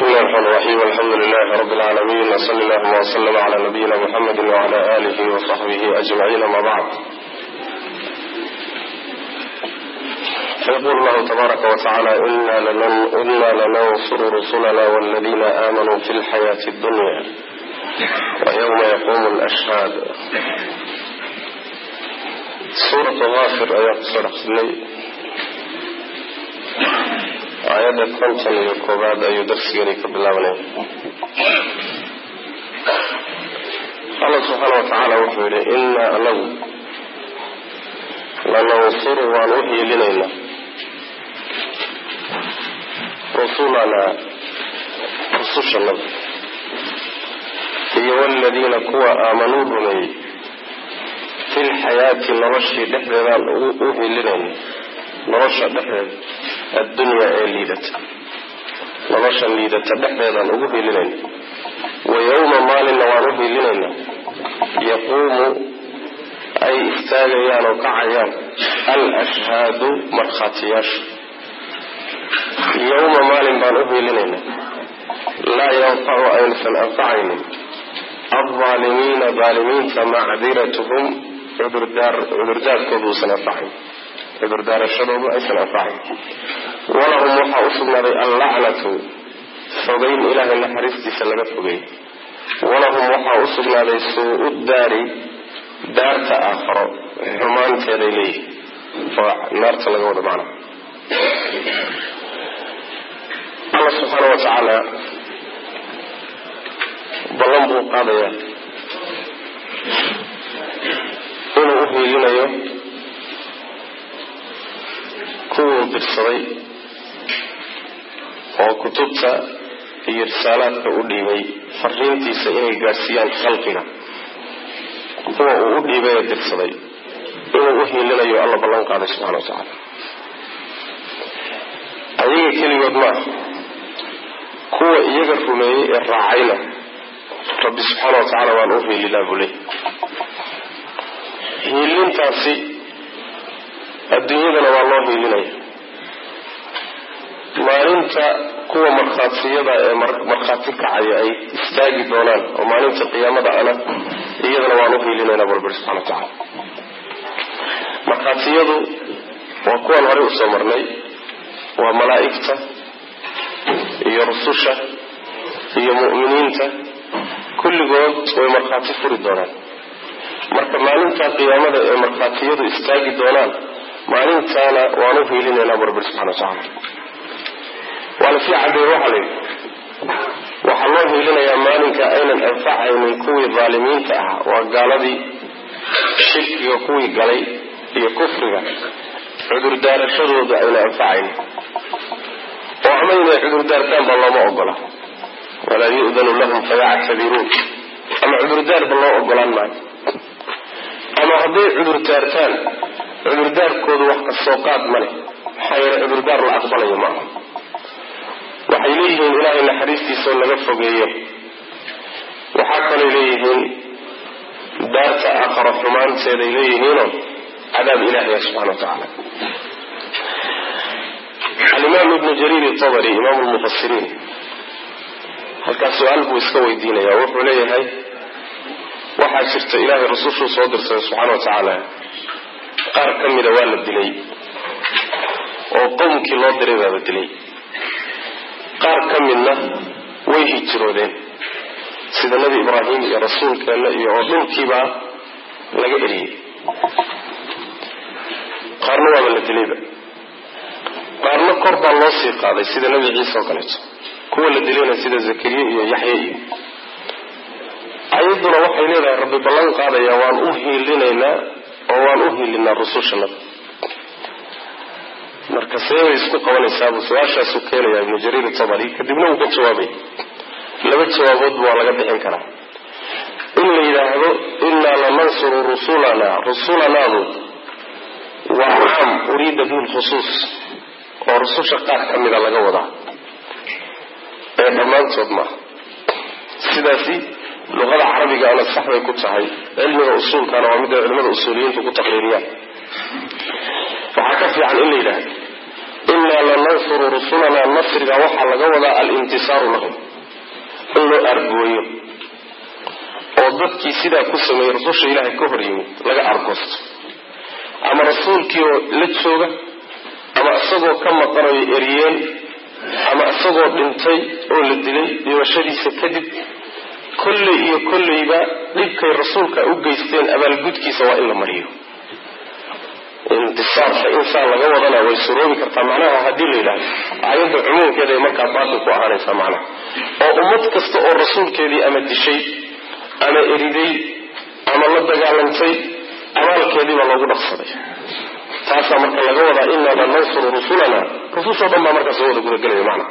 بسم الله الرحمن الرحيم الحمد لله رب العالمين وصلى الله وسلم على نبينا محمد وعلى آله وصحبه أجمعين ما بعد فيقول الله تبارك وتعالى إنا, لنن إنا لننصر رسلنا والذين آمنوا في الحياة الدنيا ويوم يقوم الأشهاد سورة غافر آيات سورة aayadda konton iyo koobaad ayuu darsigani ka bilaabanaya allah subxaana wa tacaala wuxuu yihi innaa anagu lanansuru waan u hiilinaynaa rusulanaa rusushannada iyo waladiina kuwa aamanuu rumeeyey fi lxayaati noloshii dhexdeedaan u hiilinayna nolosha dhexdeeda addunyaa ee liidata nolosha liidata dhexdeedaan ugu hiilinayna wa yowma maalinna waan u hiilinayna yaquumu ay istaagayaan oo kacayaan al ashhaadu markhaatiyaashu yowma maalin baan u hiilinayna laa yanfacu aynasan anfacaynin aldaalimiina daalimiinta macdiratuhum cudurdaarkooda uusan anfacayn cudurdaarashadoodu aysan anfacayn walahum waxaa u sugnaaday allacnatu fogeyn ilaahay naxariistiisa laga fogey walahum waxaa u sugnaaday suu-u daari daarta aakharo xumaanteeday leeyihin oo naarta laga wada macna allah subxaana wa tacaala ballan buu qaadayaa inuu u hiilinayo kuwuu dirsaday oo kutubta iyo risaalaadka u dhiibay fariintiisa inay gaadhsiiyaan khalqiga kuwa uu u dhiibay ee dirsaday inuu u hiilinayo alla ballan qaaday subxana wa tacaala ayaga keligood maaha kuwa iyaga rumeeyey ee raacayna rabbi subxaana wa tacaala waan u hiilinaa buu leey hiilintaasi adduunyadana waa loo hiilinaya maalinta kuwa markhaatiyada ee markhaati kacaya ay istaagi doonaan oo maalinta qiyaamada ana iyadana waan u hiilinaynaa balbari subxana wa tacaala markhaatiyadu waa kuwan horey usoo marnay waa malaa'igta iyo rususha iyo mu'miniinta kulligood way markhaati furi doonaan marka maalinta qiyaamada ee markhaatiyadu istaagi doonaan maalintaana waan u hiilinaynaa barbir subxana wa tacaala waa lasii cadeeye waxaa la yidhi waxaa loo hiilinayaa maalinka aynan anfacaynin kuwii daalimiinta ahaa waa gaaladii shirkiga kuwii galay iyo kufriga cudurdaarashadooda ayna anfacaynin oo ama inay cudurdaartaanba looma ogola walaa yu'danu lahum fayactabiruun ama cudurdaarba loo ogolaan maayo ama hadday cudurdaartaan cudurdaarkoodu wax ka soo qaad ma leh maxaa yeele cudurdaar la aqbalayo maaha waxay leeyihiin ilaahay naxariistiisaoo laga fogeeyo waxaa kalay leeyihiin daarta aakharo xumaanteeday leeyihiinoo cadaab ilaahaya subxana wa tacaala alimaam ibnu jariir itabari imaamu lmufasiriin halkaas su-aal buu iska weydiinaya wuxuu leeyahay waxaa jirta ilaahay rasushuu soo dirsaday subxaana wa tacaala qaar ka mida waa la dilay oo qowmkii loo diray baaba dilay qaar ka midna way hijroodeen sida nebi ibraahim iyo rasuulkeenna iyo oo dhulkiibaa laga eriyey qaarna waaba la dilayba qaarna kor baa loo sii qaaday sida nebi ciise oo kaleeto kuwa la dilayna sida zakariya iyo yaxya iyo ayadduna waxay leedahay rabbi ballan qaadaya waan u hiilinaynaa oo waan u hiilinaa rusushanada marka seebay isku qabanaysaabuu su-aashaasu keenaya ibnu jariir tabari kadibna uu ka jawaabay laba jawaaboodba waa laga bixin karaa in la yidhaahdo innaa lanansuru rusulanaa rusulanaadu waa caam uriida bihi lkhusuus oo rususha qaar ka mida laga wadaa ee dhammaantood maaha sidaasi luqada carabigaana sax bay ku tahay cilmiga usuulkana waa mida culimada usuuliyiintu ku taqriiriyaan waxaa ka fiican in la yidhaahdo inaa lanansuru rusulanaa nasriga waxaa laga wadaa alintisaaru lahum in loo argooyo oo dadkii sidaa ku sameeyey rususha ilaahay ka hor yimid laga argoosto ama rasuulkii oo la jooga ama isagoo ka maqanayo eriyeen ama isagoo dhintay oo la dilay dhimashadiisa kadib kolley iyo kolleyba dhibkay rasuulka u geysteen abaalgudkiisa waa in la mariyo intisaarka insaan laga wadana way suroobi kartaa macnaha haddii la yidhahdo aayadda cumuumkeeda ay markaa baatil ku ahaanaysaa macnaha oo ummad kasta oo rasuulkeedii ama dishay ama eriday ama la dagaalantay abaalkeediibaa loogu dhaqsaday taasaa marka laga wadaa inaa lanansuru rusulana rusushoo dhan baa markaa soo wada gudagelaya macnaha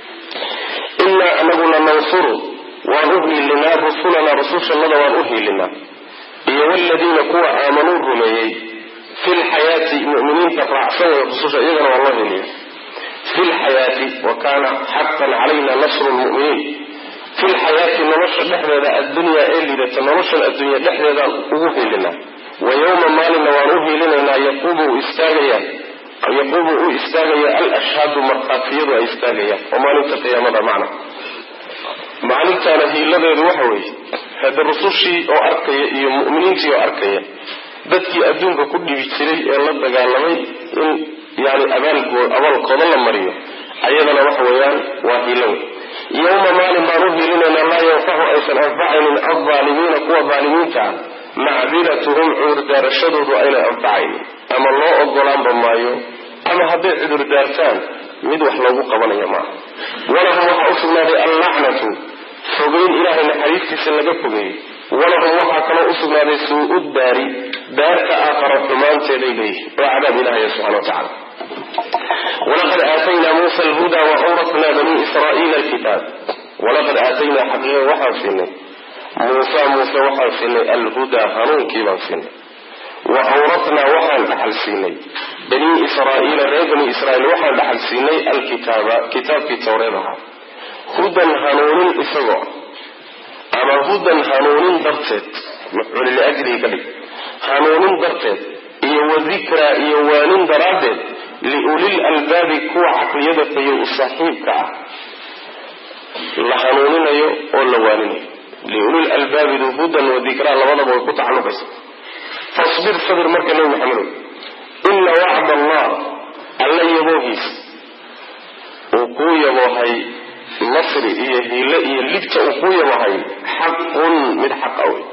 inaa anagu lanansuru waan u hiilinaa rusulanaa rusushannada waan u hiilinaa iyo waladiina kuwa aamanuu rumeeyey fi lxayaati muminiinta raacsan way rususha iyagana waa loo heliya fi lxayaati wa kaana xaqan calayna nasru lmuminiin fi lxayaati nolosha dhexdeeda addunyaa ee liidata noloshan addunya dhexdeedaan ugu hiilinaa wa yowma maalinna waan u hiilinaynaa yaquumu u istaagaya yaquumu u istaagaya alashhaadu markhaatiyadu ay istaagayaan oo maalinta qiyaamada macna maalintaana hiiladeedu waxa weeye hadda rusushii oo arkaya iyo mu'miniintii oo arkaya dadkii adduunka ku dhibi jiray ee la dagaalamay in yani abaalkooda la mariyo ayadana waxa weeyaan waa hiilo wey yowma maalin baan u hiilinaynaa laa yanfacu aysan anfacaynin aldaalimiina kuwa daalimiinta ah macdiratuhum cudurdaarashadoodu aynay anfacaynin ama loo ogolaanba maayo ama hadday cudurdaartaan mid wax loogu qabanaya maaha walahum waxaa u sugnaaday allacnatu fogeyn ilaahay naxariistiisa laga fogeeyey walahum waxaa kaloo u sugnaaday suu-u daari daarta aakhara xumaanteeday leeyihin oo cadaab ilahaya subxana wa tacala walaqad aataynaa muusa alhudaa wa awratnaa banii israa'iila alkitaab walaqad aataynaa xaqiiqa waxaan siinay muusa muuse waxaan siinay alhudaa hanuunkii baan siinay wa awratnaa waxaan dhaxal siinay banii israa'iila reer banii israa'iil waxaan dhaxal siinay alkitaaba kitaabkii towreed ahaa hudan hanuunin isagoo ama hudan hanuunin darteed mafcuul liajlihi ka dhig hanuunin darteed iyo wadikraa iyo waanin daraaddeed liulil albaabi kuwa caqliyada fayo u saaxiibka ah la hanuuninayo oo la waaninayo liulil albaabidu hudan wadikraa labadaba way ku tacalluqaysa fasbir sabir marka nebi maxamedow ina wacd allah alla yaboogiisa uu kuu yaboohay nasri iyo hiile iyo libta uu kuu yabahay xaqun mid xaqa wey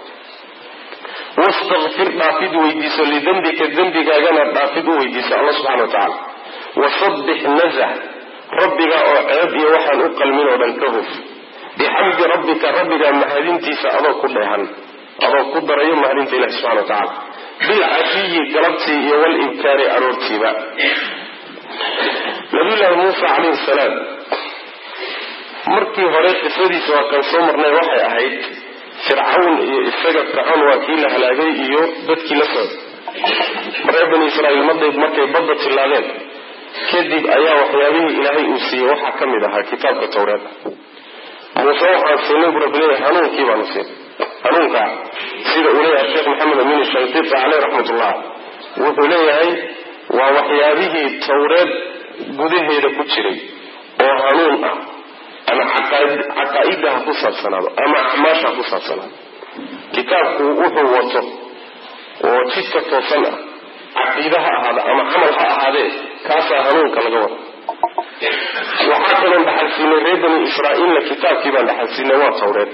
wastakfir dhaafid weydiiso lidembika dembigaagana dhaafid u weydiiso alla subxana wa tacala wasabbix nazax rabbiga oo ceeb iyo waxaan u qalmin oo dhan ka huf bixamdi rabbika rabbiga mahadintiisa adoo ku dheehan adoo ku darayo mahadinta ilahi subxana wa tacala bilcashiyi galabtii iyo walibkaari aroortiiba nabiyullaahi muusa calayhi salaam markii hore qisadiisa waa kan soo marnay waxay ahayd fircawn iyo isaga fircawn waa kii la halaagay iyo dadkii la socday reer bani israa'iil maday markay badda tillaadeen kadib ayaa waxyaabihii ilaahay uu siiyey waxaa ka mid ahaa kitaabka towreed muuse waxaan siinay bu rabbi leeyahay hanuunkii baanu siin hanuunka sida uu leeyahay sheekh maxamed amin shanqiti caleyh raxmatullah wuxuu leeyahay waa waxyaabihii towreed gudaheeda ku jiray oo hanuun ah ama caqaa'ida ha ku saabsanaado ama acmaasha ha ku saabsanaado kitaabku wuxuu wato oo jidka toosan ah caqiide ha ahaada ama camal ha ahaadee kaasaa hanuunka laga wada waxaa kaloon dhaxalsiinay reer bani israa'iilna kitaabkii baan dhaxalsiinay waa tawreed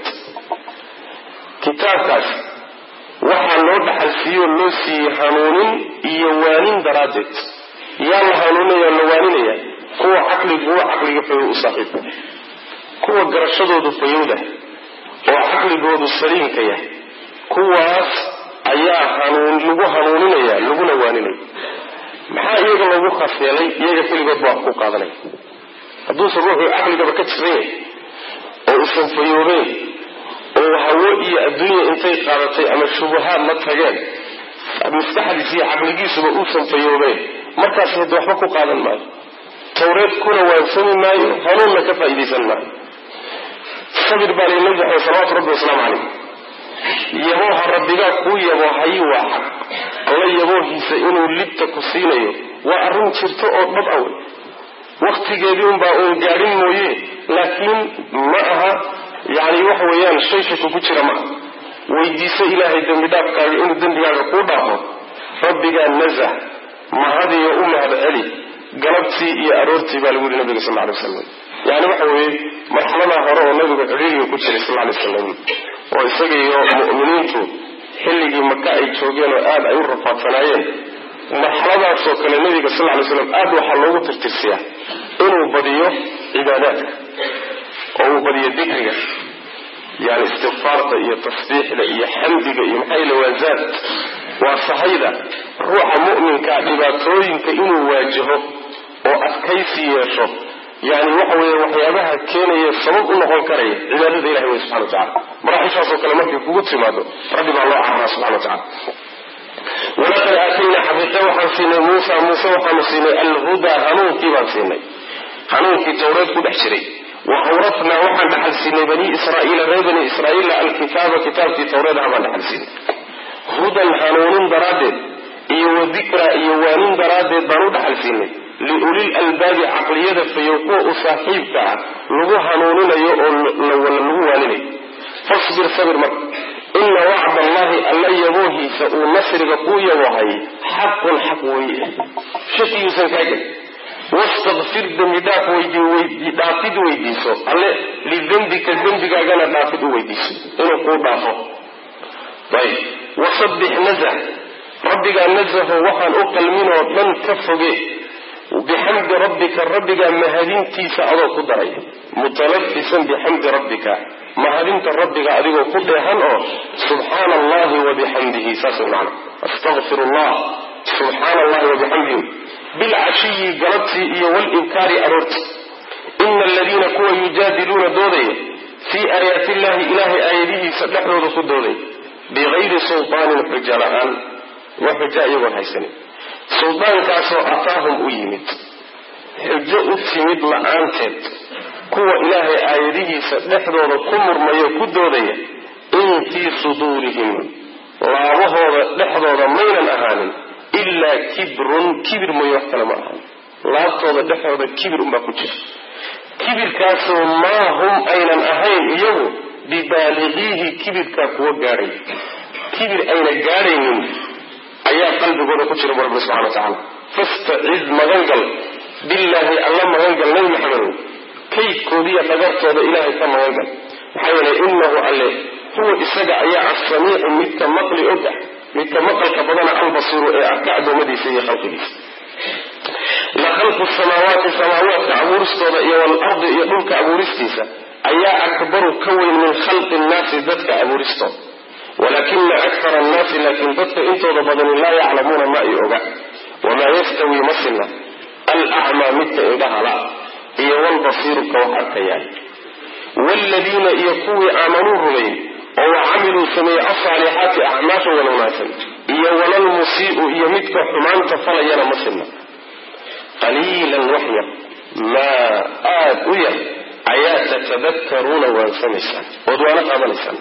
kitaabkaas waxaa loo dhaxalsiiyey oo loo siiyey hanuunin iyo waanin daraaddeed yaa la hanuuninaya la waaninaya kuwa caqliguwa caqliga fayow u saaxiibka kuwa garashadoodu fayowdah oo caqligoodu saliimka yahay kuwaas ayaa hanuun lagu hanuuninaya laguna waaninaya maxaa iyaga loogu khaas yeelay iyaga keligood baa ku qaadanaya hadduusan ruuxuu caqligaba ka jiran yahay oo usan fayoobeen oo hawo iyo adduunya intay qaadatay ama shubahaad la tageen maskaxdiis iyo caqligiisuba uusan fayoobeen markaas hadda waxba ku qaadan maayo tawreed kuna waansami maayo hanuunna ka faa'iidaysan maayo sabir baa lay nabi maxamed salawatu rabbi wasalaamu calayh yabooha rabbigaa kuu yaboohayi waa xaq alla yaboohiisa inuu libta ku siinayo waa arrin jirto oo dhab a wey waktigeedii unbaa uun gaadhin mooye laakiin ma aha yani waxa weeyaan shay shaka ku jira ma aha weydiiso ilaahay dembi dhaafkaaga inuu dembigaaga kuu dhaafo rabbigaa nazah mahadiyo u mahad celi galabtii iyo aroortii baa lagu yihi nabiga sal alay waslam yani waxa weeye marxaladaa hore oo nabigu cidhiiriga ku jiray sal alay waslam oo isaga iyo mu'miniintu xilligii maka ay joogeen oo aada ay u rafaadsanaayeen marxaladaasoo kale nabiga sal lay slam aad waxaa loogu tirtirsiyaa inuu badiyo cibaadaadka oo uu badiyo dikriga yani istikfaarta iyo tasbiixda iyo xamdiga iyo maxaa yile waa zaad waa sahayda ruuxa mu'minkaa dhibaatooyinka inuu waajaho oo adkaysi yeesho yani waxa weeye waxyaabaha keenaya sabab u noqon karaya cibaadada ilahi wey subxana wa tacala maraaxishaasoo kale markay kugu timaado rabbi baa loo cararaa subxana wa tacala walaqad aataynaa xaqiiqe waxaan siinay muusa muuse waxaanu siinay alhudaa hanuunkii baan siinay hanuunkii tawreed ku dhex jiray wa awratnaa waxaan dhaxal siinay bani israaiila reer bani israaiila alkitaaba kitaabkii tawreedaha baan dhaxal siinay hudan hanuunin daraaddeed iyo wa dikraa iyo waanin daraaddeed baan u dhaxal siinay liulil albaabi caqliyada fayow kuwa u saaxiibka ah lagu hanuuninayo oo lagu waaninayo fasbir sabir marka ina wacd allahi alla yaboohiisa uu nasriga kuu yaboohay xaqun xaq weye shakiyuusan kaa gelin wastakfir dembi dhaaf dhaafid weydiiso alle lidembika dembigaagana dhaafid u weydiiso inuu kuu dhaafo ayb wasabbix nazah rabbigaa nazaho waxaan u qalmin oo dhan ka foge bixamdi rabbika rabbigaa mahadintiisa adoo ku daray mutalabisan bixamdi rabbika mahadinta rabbiga adigoo ku dheehan oo subxaana allahi wabixamdihi saas man astaqfir allah subxaana allahi wabixamdihi bilcashiyi galabtii iyo walibkaari aroorti ina aladiina kuwa yujaadiluuna doodaya fii aayaati illahi ilaahay aayadihiisa dhexdooda ku dooday bigayri sultaanin xuja la-aan wa xuja iyagoon haysanin suldaankaasoo ataahum u yimid xujo u timid la-aanteed kuwa ilaahay aayadihiisa dhexdooda ku murmayo ku doodaya in fii suduurihim laabahooda dhexdooda maynan ahaanin ilaa kibrun kibir mooye wax kale ma ahaan laabtooda dhexdooda kibir unbaa ku jira kibirkaasoo maa hum aynan ahayn iyagu bibaaliqiihi kibirkaa kuwa gaadhay kibir ayna gaadhaynin ayaa qalbigooda ku jira bu rabbi subxana wa tacaala fastaciz magangal billaahi alla magangal nabi maxamedow kaydkoodiiyo dhagartooda ilaahay ka magangal maxaa yeelay inahu alle huwa isaga ayaa assamiicu midka maqli og ah midka maqalka badana albasiiru ee arka addoommadiisa iyo khalqigiisa la khalqu samaawaati samaawaadka abuuristooda iyo walardi iyo dhulka abuuristiisa ayaa akbaru ka weyn min khalqi nnaasi dadka abuuristooda walakina akara annaasi laakiin dadka intooda badani laa yaclamuuna ma ay oga wamaa yastawi ma sinna alacmaa midka indhahala iyo walbasiiru ka wax arkayaa waaladiina iyo kuwii aamanuu rumayn oo wa camiluu sameeyey alsaalixaati acmaasha wan wanaagsan iyo walalmusii'u iyo midka xumaanta falayana ma sinna qaliilan wax yar maa aada u yar ayaa tatadakaruuna waansamaysaan ood waana qaadanaysaan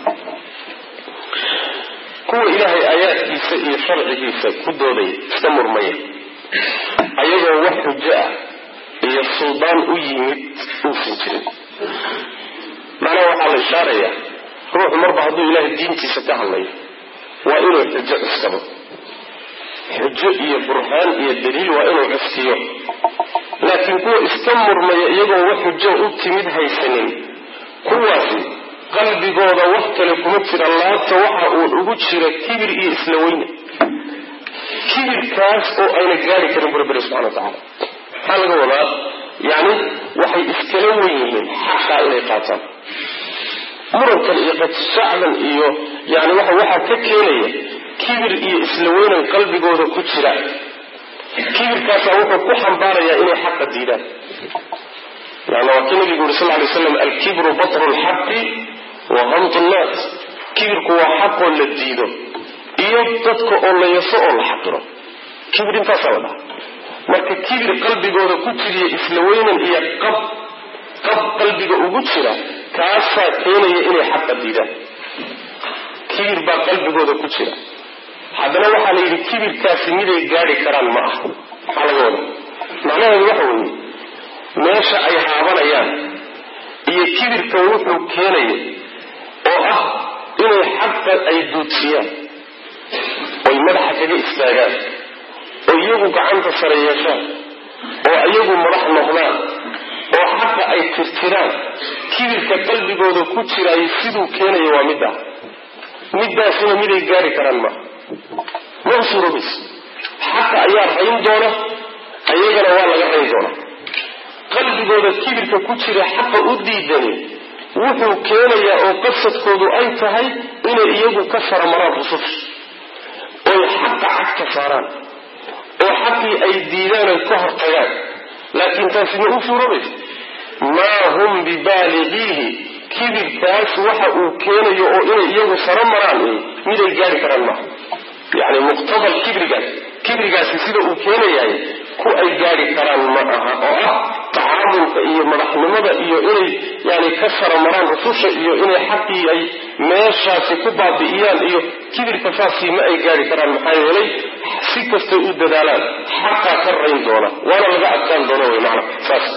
kuwa ilaahay aayaadkiisa iyo sharcigiisa ku doodaya iska murmaya ayagoo wax xujo ah iyo suldaan u yimid uusan jirin macnaha waxaa la ishaarayaa ruuxu marba hadduu ilaahay diintiisa ka hadlayo waa inuu xujo cuskado xujo iyo burhaan iyo daliil waa inuu cuskiyo laakiin kuwa iska murmaya iyagoo wax xujo u timid haysanin kuwaasi qalbigooda wax kale kuma jira laabta waxa uun ugu jira kibir iyo isla weyne kibirkaas oo ayna gaari karin bu rabbina subxana wa tacaala maxaa laga wadaa yani waxay iskala wen yihiin xaqaa inay qaataan murankan iyo qadshacdan iyo yani waxa waxaa ka keenaya kibir iyo isla weynan qalbigooda ku jira kibirkaasaa wuxuu ku xambaarayaa inay xaqa diidaan yani waa kii nabigu yuri sal lay slam alkibru batru lxaqi wa hamtu nnaas kibirku waa xaqoo la diido iyo dadka oo la yaso oo la xaqiro kibir intaasaa la dhaha marka kibir qalbigooda ku jiriya isla weynan iyo qab qab qalbiga ugu jira kaasaa keenaya inay xaqa diidaan kibir baa qalbigooda ku jira haddana waxaa la yidhi kibirkaasi miday gaadhi karaan ma aha maxaa laga wada macnaheedu waxa weeye meesha ay haabanayaan iyo kibirka wuxuu keenayo oo ah inay xaqa ay duudsiyaan oy madaxa kaga istaagaan oo iyagu gacanta sare yeeshaan oo iyagu madax noqdaan oo xaqa ay tirtiraan kibirka qalbigooda ku jiraayo siduu keenayo waa middaa middaasina miday gaari karaan maaha ma usuurabayso xaqa ayaa rayn doona ayagana waa laga rayn doona qalbigooda kibirka ku jira xaqa u diidani wuxuu keenayaa oo qasadkoodu ay tahay inay iyagu ka saramaraan rususha oy xaqa cagta saaraan oo xaqii ay diidaan oy ka hortagaan laakiin taasi ma u suurobayso maa hum bibaaligiihi kibirkaas waxa uu keenayo oo inay iyagu saro maraan miday gaari karaan maaha yani muqtabal kibrigaas kibrigaasi sida uu keenayahay ku ay gaari karaan ma aha oo ah tacaamulka iyo madaxnimada iyo inay yani ka saro maraan rususha iyo inay xaqii ay meeshaasi ku baabi'iyaan iyo kibirka saasii ma ay gaari karaan maxaa yeelay si kastay u dadaalaan xaqaa ka rayn doona waana laga adkaan doona wy maana saas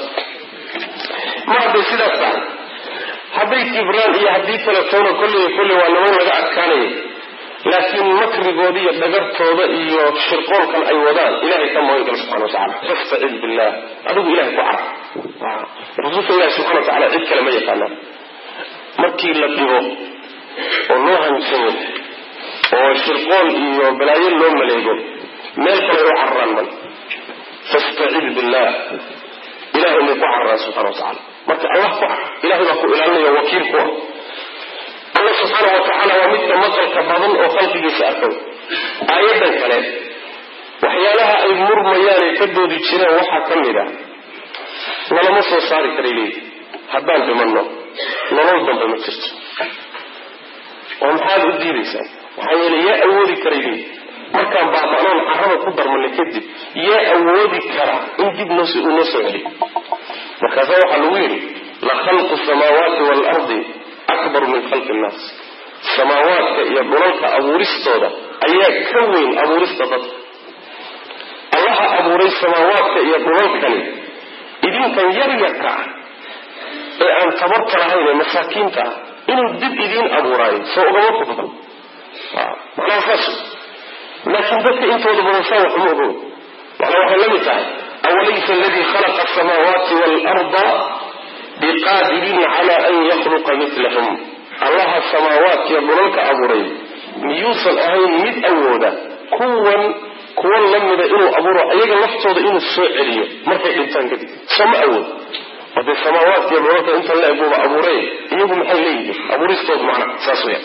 mar hadday sidaas tahay hadday kibraan iyo haddii kaletoona kolley kolley waa niman laga adkaanaya laakiin makrigooda iyo dhagartooda iyo shirqoolkan ay wadaan ilahay ka magan gala subxana watacala fastacid billah adigu ilahay ku car rususha ilahi subxana watacala cid kale ma yaqaanaan markii la dhibo oo loo hanjamo oo shirqool iyo balaayo loo maleego meel kale u cararaan mal fastacid billah ilahay may ku cararaan subxana watacala marka allah ku car ilahay baa ku ilaalinaya wakiil ku ah alla subxaana wa tacaala waa midka maqalka badan oo khalqigiisa arkay aayadan kale waxyaalaha ay murmayaan ay ka doodi jireen waxaa ka mid ah nalama soo saari karay leeyi haddaan dhimanno nolol dambe ma jirto oo maxaad u diidaysaan maxaa yeele yaa awoodi karay leeyi markaan baaba'noon carrada ku darmanay kadib yaa awoodi kara in dib noos uu noo soo celiyo markaasa waxaa lagu yidhi la khalqu samaawaati waalardi akbaru min khalqi innaas samaawaadka iyo dhulalka abuuristooda ayaa ka weyn abuurista dadka allaha abuuray samaawaadka iyo dhulalkani idinkan yaryarka ah ee aan tabarta lahayn ee masaakiinta ah inuu dib idiin abuuraayo soo ugama fudban macnaha saas laakiin dadka intooda badan saa wax uma ogow macnaa waxay la mid tahay awalaysa aladii khalaqa asamaawaati waalarda biqaadirin cala an yakhluqa milahum allaha samaawaadkiyo dhulalka abuuray miyuusan ahayn mid awooda kuwan kuwan la mida inuu abuuro iyaga laftooda inuu soo celiyo markay dhintaan kadib soo ma awood hadee samaawaadkiyo dhulalka inta la eguba abuurey iyagu maxay leeyihiin abuuristood macna saas weya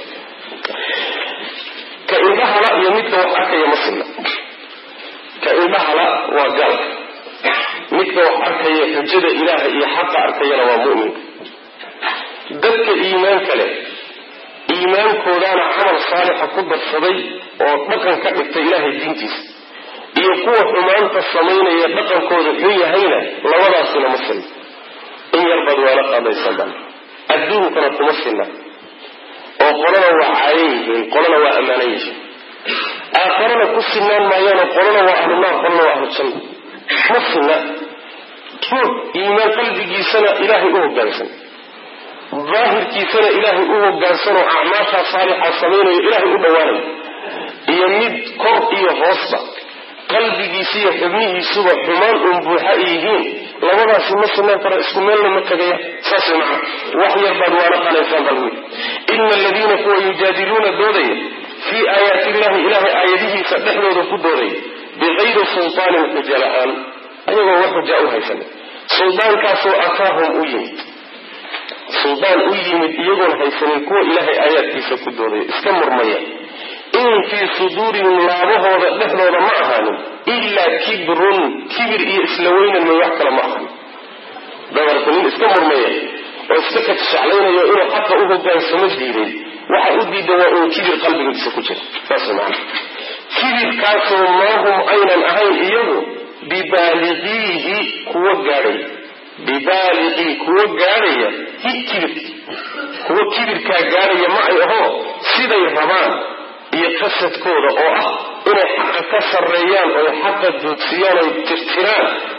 ka indhahala iyo midka wax arkaya ma sinna ka indhahala waa gaal midka wax arkaya xujada ilaaha iyo xaqa arkayana waa mu'minka dadka iimaanka leh iimaankoodaana camal saalixa ku darsaday oo dhaqan ka dhigtay ilaahay diintiisa iyo kuwa xumaanta samaynaya dhaqankooda xun yahayna labadaasina ma sinna in yarbaad waala qaadaysan bal adduunkana kuma sinna oo qolana waa caayan yihiin qolana waa ammaanan yihiin aakharana ku sinaan maayaanoo qolana waa ahlunaar qolana waa ahlu janna ma sinna ruux iimaan qalbigiisana ilaahay u hoggaansan daahirkiisana ilaahay u hoggaansanoo acmaashaa saalixa samaynayo ilaahay u dhowaanayo iyo mid kor iyo hoosba qalbigiisa iyo xubnihiisuba xumaan uun buuxa ay yihiin labadaasi ma sinaan kara isku meelna ma tagaya saas macna wax yar baad waala qalaysaan bal wiil ina aladiina kuwa yujaadiluuna doodaya fii aayaati illahi ilaahay aayadihiisa dhexdooda ku doodaya bikayri sultaanin xuja la-aan ayagoo wax xuja u haysanin suldaankaasoo ataahum u yimid suldaan u yimid iyagoon haysanin kuwa ilaahay aayaadkiisa ku doodaya iska murmaya in fii suduurihim laabahooda dhexdooda ma ahaanin ilaa kibrun kibir iyo isla weynan may wax kale ma ahan dabarku nin iska murmaya oo iska kajeclaynayo inuu xaqa u hogaansamo diiday waxa u diida waa uu kibir qalbigiisa ku jira saas maana kibirkaasoo maahum aynan ahayn iyagu bibaaliqiihi kuwa gaadhaya bibaaliqii kuwa gaadhaya hi kibirki kuwa kibirkaa gaadhaya ma ay aho siday rabaan iyo qasadkooda oo ah inay xaqa ka sarreeyaan oy xaqa duudsiyaan oy tirtiraan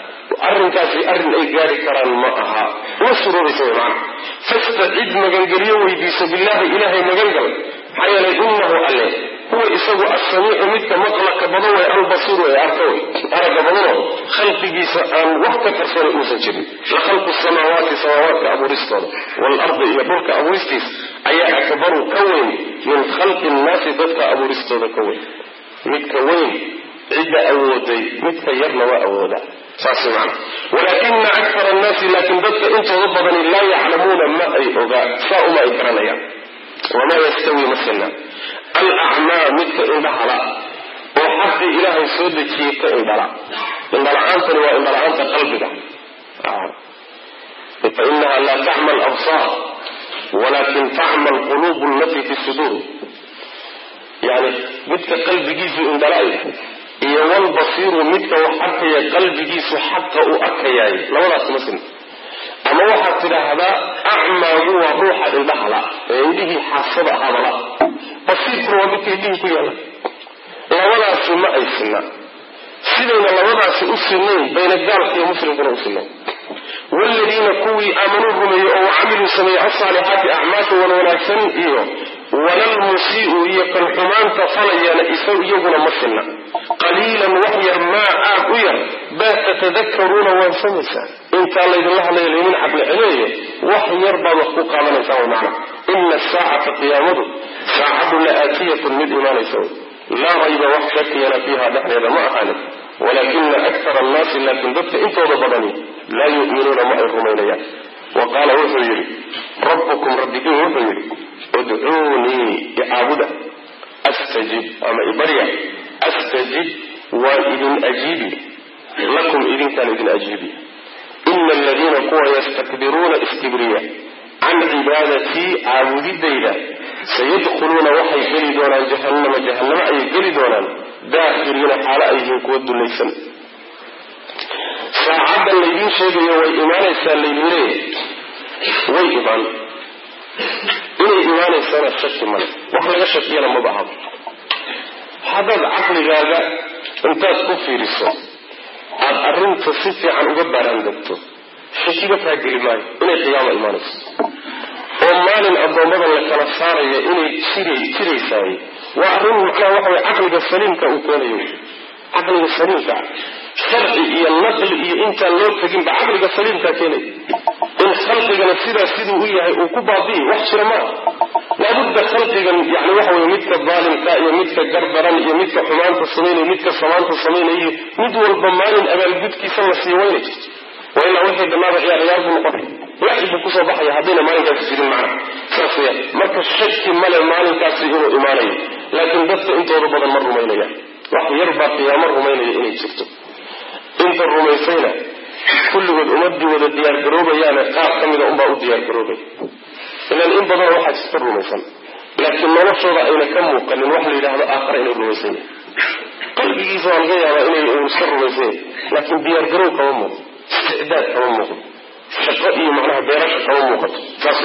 arrinkaasi arrin ay gaari karaan ma aha uma suroobaysa way macana fastacid magangeliyo weydiiso billaahi ilaahay magangal maxaa yeelay inahu alle huwa isagu assamiicu midka maqlaka badan way albasiiru ee arka way aragga badano khalqigiisa aan wax ka qarsoona uusan jirin la khalqu samaawaati samaawaadka abuuristooda waalardi iyo dhulka abuuristiisa ayaa akbaru ka weyn min khalqi nnaasi dadka abuuristooda ka weyn midka weyn cidda awooday midka yarna waa awooda saas man walaakina akara annaasi laakiin dadka intooda badani laa yaclamuuna ma ay ogaa saa uma ay garanayaan wamaa yastawi masina alacmaa midka indhahala oo xaqii ilaahay soo dejiyey ka indhala indhala-aantani waa indhala-aanta qalbiga fainaha laa tacma alabsaar walakin tacma alquluub allatii fi suduur yani midka qalbigiisu indhala-ay iyo walbasiiru midka wax arkaya qalbigiisu xaqa uu arkayaay labadaas ma sin ama waxaad tidhaahdaa acmaagu waa ruuxa indhahala ee indhihii xaasada ahaabala basiirkuna waa midka indhihii ku yaala labadaasi ma ay sinna sidayna labadaasi u sinayn bayna gaalka iyo muslimkuna u sinayn waaladiina kuwii aamanuu rumeeyey oo wacamiluu sameeyey alsaalixaati acmaasha wan wanaagsan iyo walalmusii'u iyo kan xumaanta falayana isaw iyaguna ma sinna qaliilan wax yar maa aad u yar baa tatadakaruuna waan samaysaan intaa laydinla hadlaya laydin caqli celeeyo wax yar baad wax ku qaadanaysaan way macna ina asaacata qiyaamadu saacadu la aatiyatun mid imaanaysa wey laa rayba wax shakiyana fiiha dhexdeeda ma ahaanin walaakina akara annaasi laakiin dadka intooda badani laa yu'minuuna ma ay rumaynayaan wa qaala wuxuu yidhi rabbukum rabbigiin wuxuu yidhi udcuunii icaabuda astajib ama ibarya astajib waan idin ajiibi lakum idinkaan idin ajiibi ina aladiina kuwa yastakbiruuna istibriya can cibaadatii caabudidayda sayadkhuluuna waxay geli doonaan jahannama jahannamo ayay geli doonaan daakhiriina xaalo ay yihiin kuwa dullaysan saacaddan laydiin sheegayo way imaanaysaa laydin leeyahay way imaan inay imaanaysana shaki male wax laga shakiyana maba ahaba haddaad caqligaaga intaad ku fiiriso aada arrinta si fiican uga baaraandegto shakiga kaa geli maayo inay qiyaama imaanayso oo maalin addoommada la kala saaraya inay jira jiraysaay waa arrin macnaha waxa way caqliga saliimka uu keenayo caqliga saliimka sharci iyo naqli iyo intaan loo teginba caqliga saliimkaa keenaya in khalqigana sidaa siduu u yahay uu ku baabi'i wax jira maa laabudda khalqigan yani waxa wey midka daalimka iyo midka gardaran iyo midka xumaanta samaynaya midka samaanta samaynaya mid walba maalin abaalgudkiisa la sii wayna jirto waa ilaa wixii dhammaaba ciyaar ciyaar buu noqonay waxi buu kusoo baxaya haddayna maalinkaasi jirin macna saas weyaan marka shaki male maalinkaasi inuu imaanayo laakiin dadka intooda badan ma rumaynayaan wax yar baa qiyaamo rumaynaya inay jirto inta rumaysayna kulligood ummadii wada diyaargaroobayaane qaar ka mida unbaa u diyaargaroobay ilan in badan waxaa jirta rumaysan laakiin noloshooda ayna ka muuqanin wax la yidhaahdo aakhara inay rumaysan yahay qalbigiisa waa laga yaabaa inay uu iska rumaysan yahay laakiin diyaargaroow kama muuqdo isticdaad kama muuqdo shaqo iyo macnaha beerasha kama muuqato saas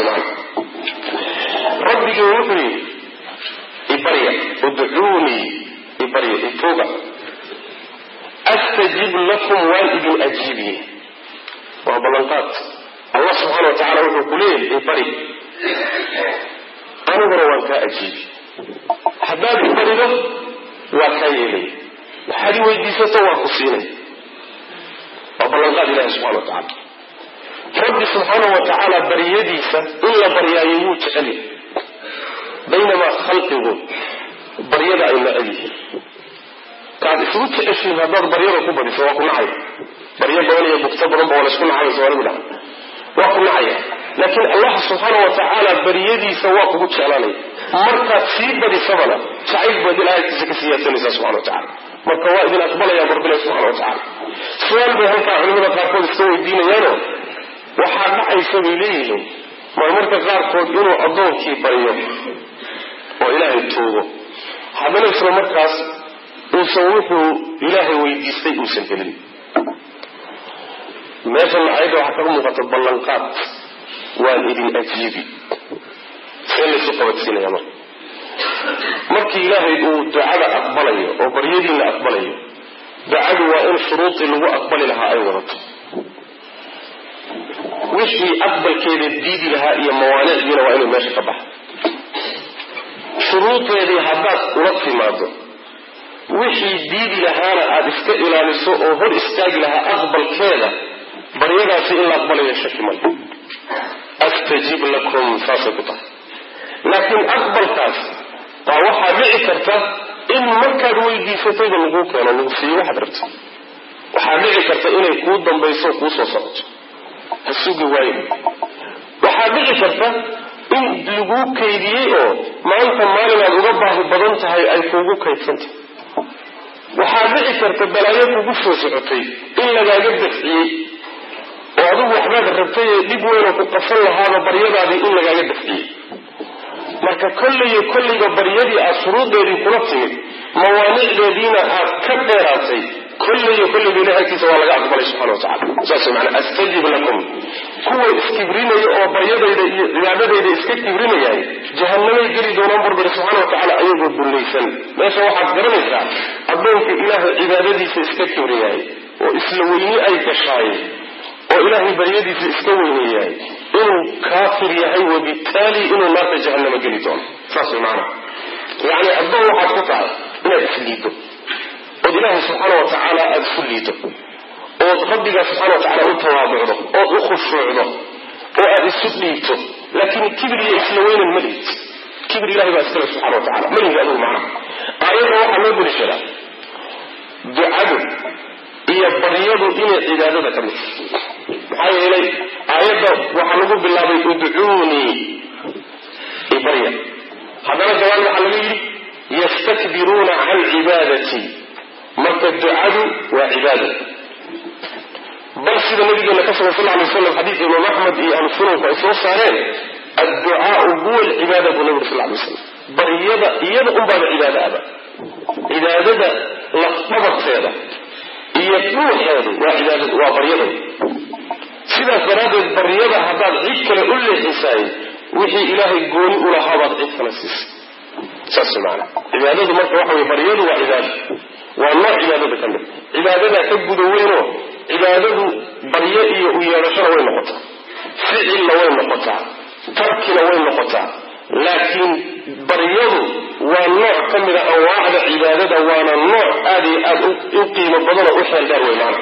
macna rabbigii wuxuu yidhi ibarya udcuunii ibarya ituuga astajib lakum waan idin ajiibiye waa ballanqaad allah subxaana wa tacala wuxuu ku leeyahay ibari aniguna waan kaa ajiibi haddaad ibarido waa kaa yeelay waxaad i weydiisato waan ku siinay waa ballanqaad ilahi subxana wa tacala rabbi subxaana wa tacaala baryadiisa in la baryaayo wuu jecel yahay baynamaa khalqigu baryada ay necel yihiin kaad isugu jeceshiin haddaad baryada ku badiso waa ku nacaya baryo badan iyo bugto badan ba waa laysku nacaya soomaligu dhaha waa ku nacaya laakiin allah subxaana wa tacaala baryadiisa waa kugu jeclaanaya markaad sii badisabana jacayl baad ilaahaykiisa ka siyaasanaysaa subxana wa tacala marka waa idin aqbalaya barbilahi subxana wa tacala su-aal bay halkaa culimada qaarkood iska weydiinayaano waxaa dhacaysa bay leeyihiin marmarka qaarkood inuu addoonkii baryo oo ilaahay tuugo haddana isla markaas uusan wuxuu ilaahay weydiistay uusan helin meeshana ayadda waxaa kaga muuqata ballanqaad waan idin ajiibi see laysu qabadsiinaya marka markii ilaahay uu ducada aqbalayo oo baryadiina aqbalayo ducadu waa in shuruudii lagu aqbali lahaa ay wadato wixii aqbalkeeda diidi lahaa iyo mawaanicdiina waa inuu meesha ka baxa shuruudeedii haddaad ula timaado wixii diidi lahaana aada iska ilaaliso oo hor istaagi lahaa aqbalkeeda baryadaasi in la aqbalayo shaki male astajib lakum saasay ku tahay laakiin aqbalkaas baa waxaa dhici karta in markaad weydiisatayba laguu keeno lagu siiyo waxaad rabta waxaa dhici karta inay kuu dambayso kuu soo socoto ha sugi waayo waxaa dhici karta in laguu kaydiyey oo maanta maalinaad uga baahi badan tahay ay kuugu kaydsantahay waxaa dhici karta balaayo kugu soo socotay in lagaaga dafciyey oo adigu waxbaad rabtay ee dhib weynoo ku qasan lahaaba baryadaadii in lagaaga dafciyey marka kolleyo kollayba baryadii aad shuruudeedii kula timid mawaanicdeediina aad ka dheeraatay kolleyo kollayba ilahi agtiisa waa laga aqbalay subxana wa tacala saas maana astajib lakum kuwa iskibrinaya oo baryadayda iyo cibaadadayda iska kibrinayay jahanamay geli doonaan burbari subxana wa tacala ayagoo dullaysan meesha waxaad garanaysaa addoonka ilaahay cibaadadiisa iska kibriyahay oo isla weyni ay gashaay oo ilaahay baryadiisa iska weyneeyahay inuu kaafir yahay wabitaali inuu naarta jahanamo geli doono saas way maana yacni addoon waxaad ku tahay inaad isliiddo ood ilaahay subxaana wa tacaala aada isu liiddo ood rabbigaa subxana wa tacala u tawaabucdo ood u khushuucdo oo aada isu dhiibto laakiin kibir iyo isla weynan ma liid kibir ilahay baa iskale subxana wa tacala ma liid adigu macna aayadda waxaa loo bulishadaa ducadu iyo baryadu inay cibaadada ka mid maxaa yeelay aayadda waxaa lagu bilaabay udcuunii ibarya haddana gabaan waxaa laga yidhi yastakbiruuna can cibaadatii marka ducadu waa cibaada bal sida nabigeena ka sugan sal ly waslam xadiidka imaam axmed iyo ahlu sunanku ay soo saareen adducaau huwa alcibaada buu nabigu sal ly waslam baryada iyada unbaaba cibaada aba cibaadada lafdhabarteeda iyo dhuuxeedu waa cibaadadu waa baryada sidaas daraaddeed baryada haddaad cid kale u leexisaay wixii ilaahay gooni u lahaabaad cid kale siisay saas maana cibaadadu marka waxa wey baryadu waa cibaada waa nooc cibaadada ka mid cibaadadaa ka guda weynoo cibaadadu baryo iyo u yeedhashona way noqotaa ficilna way noqotaa tarkina way noqotaa laakiin baryadu waa nooc ka mida anwaacda cibaadada waana nooc aad iyo aad u qiimo badanoo u xeel dheer wey maana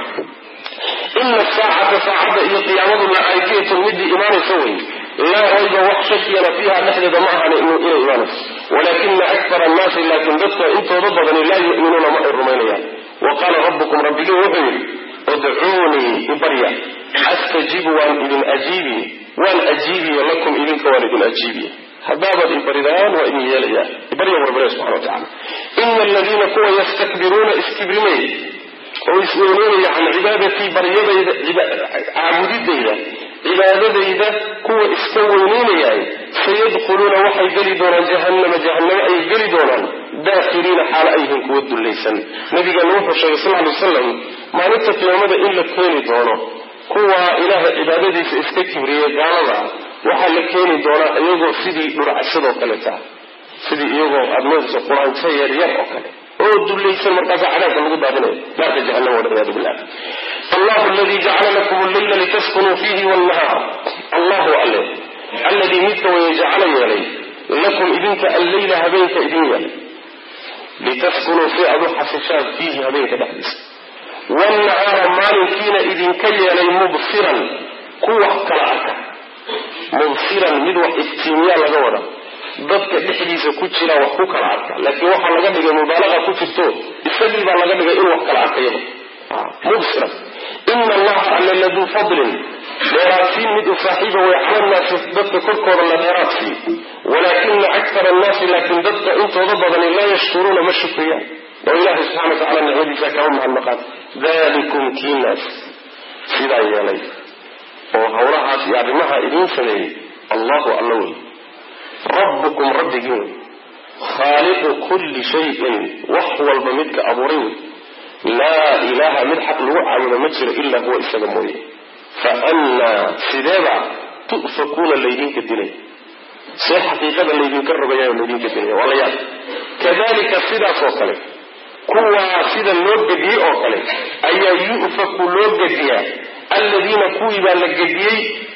ina saacata saacadda iyo qiyaamadu la aatiyatun midii imaanaysa wey laa rayba wax shakiyana fiiha dhexdeeda ma ahan inay imaanayso walaakina akara annaasi laakiin dadka intooda badani laa yu'minuuna ma ay rumaynayaan wa qaala rabbukum rabbigii wuxuu yidhi udcuunii ibarya astajibu waan idin ajiibiye waan ajiibiye lakum idinka waan idin ajiibiye haddaabaad ibaridaan waa idin yeelaya ibarya barbare subxana wa tacala ina aladiina kuwa yastakbiruuna iskibrimay oo isweyneynaya can cibaadatii baryadayda caabudidayda cibaadadayda kuwa iska weyneynayay sayadkhuluuna waxay geli doonaan jahannama jahannamo ayay geli doonaan daakhiliina xaalo ayhin kuwa dullaysan nabigeena wuxuu sheegay sal ly wasalam maalinta qiyaamada in la keeni doono kuwa ilaahay cibaadadiisa iska kibriyey gaalada waxaa la keeni doonaa iyagoo sidii dhurcashadoo kaleeta sidii iyagoo aada moodayso qur-aanka yaryar oo kale oo dullaysan markaasa cadaabka lagu daadinayo naarta jahannama walciyaadu billah allahu aladii jacala lakum alleyla litaskunuu fiihi wlnahaar allahu alle alladii midka waya jacala yeelay lakum idinka alleyla habeenka idin yeelay litaskunuu si aad u xasishaan fiihi habeenka dhexdiisa waalnahaara maalinkiina idinka yeelay mubsiran ku wax kala arka mubsiran mid wax iftiimiyaa laga wada dadka dhexdiisa ku jira wax ku kala arka laakiin waxaa laga dhigay mubaalaqa ku jirto isagii baa laga dhigay in wax kala arkayaba mubsiran ina allaha alla laduu fadlin dheeraadsiin mid u saaxiiba way cala nnaasi dadka korkooda la dheeraadsiiy walaakina akara annaasi laakiin dadka intooda badani laa yashkuruuna ma shukriyaan oo ilaahay subxana wa tacala nicmadiisa kama mahadnaqaan dalikum kiinaas sidaa yeelay oo hawlahaas iyo arrimaha idiin sameeyey allahu alla wey rabbukum rabbigii wey khaaliqu kulli shayin wax walba midka abuuray wey laa ilaaha mid xaq lagu caabudo ma jiro ilaa huwa isaga mooye fa annaa sideeba tu'fakuuna laydinka dilay see xaqiiqada laydinka rogayayo laydinka dilaya waa la yaab kadalika sidaas oo kale kuwaa sida loo gediyey oo kale ayaa yu'faku loo gediyaa alladiina kuwii baa la gediyey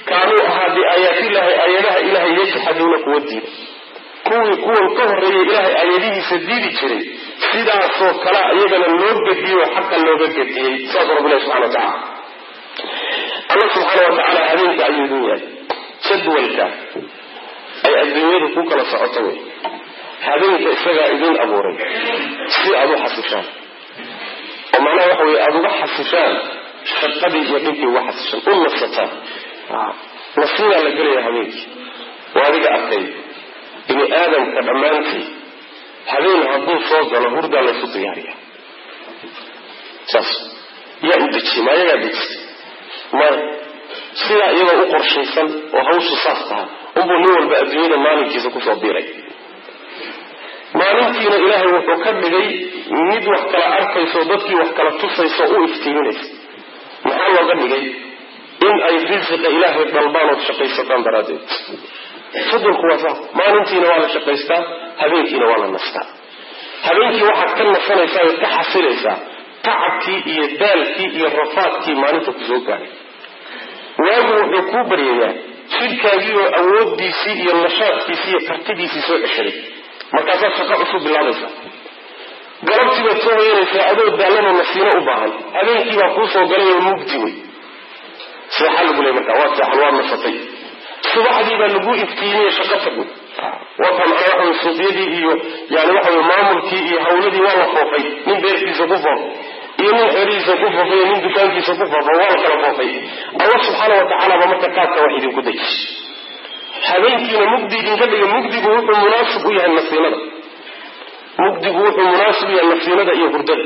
kaanuu ahaa biaayaatillahi aayadaha ilahay yajxaduuna kuwa diida kuwii kuwan ka horreeyay ilaahay aayadihiisa diidi jiray sidaasoo kale iyagana loo gediyey oo xaqa looga gediyey saasuu rabbilahi subxana wa tacala alla subxaana wa tacaala habeenka ayuu idin yahay jadwalka ay adduunyadu ku kala socoto wey habeenka isagaa idin abuuray si aada u xasishaan oo macnaha waxa weye aada uga xasishaan shaqadii iyo dhinkii uga xasishaan u nasataan nasiibaa la gelaya habeenkii waa adiga arkay bini aadamka dhammaantii habeen hadduu soo galo hurdaa laysu diyaariya saas yaa u dejiye ma ayagaa dejistay maya sidaa iyadoo u qorshaysan oo hawshu saas taha unbuu nin walba adduunyada maalinkiisa kusoo biiray maalintiina ilaahay wuxuu ka dhigay mid wax kala arkayso dadkii wax kala tusayso u iftiiminaysa maxaa looga dhigay in ay risiqa ilaahay dalbaan ood shaqaysataan daraaddeed fadulku waa saa maalintiina waa la shaqaystaa habeenkiina waa la nastaa habeenkii waxaad ka nasanaysaa ood ka xasilaysaa tacabkii iyo daalkii iyo rafaadkii maalinta kusoo gaaray waagu wuxuu kuu baryayaa jidhkaagii oo awoodiisii iyo nashaadkiisii iyo kartidiisii soo ceshaday markaasaad shaqo cusub bilaabaysaa galabtii baad soo hoyanaysaa adoo daallanoo nasiino u baahan habeenkii baa kuu soo galay oo mugdi wey seexa lagu leey markaa waa seexan waa nasatay subaxdii baa lagu iftiimiyey shaqo tagwey waka macnaa waxa wey suuqyadii iyo yani waxa wey maamulkii iyo hawladii waa la foofay nin beerkiisa ku foof iyo nin xerihiisa ku foofay iyo nin dukaankiisa ku foofay waa la kala foofay allah subxaana wa tacaala baa marka qaabka wax idinku dayis habeenkiina mugdi idinka dhiga mugdigu wuxuu munaasib u yahay nasiinada mugdigu wuxuu munaasib u yahay nasiinada iyo hurdada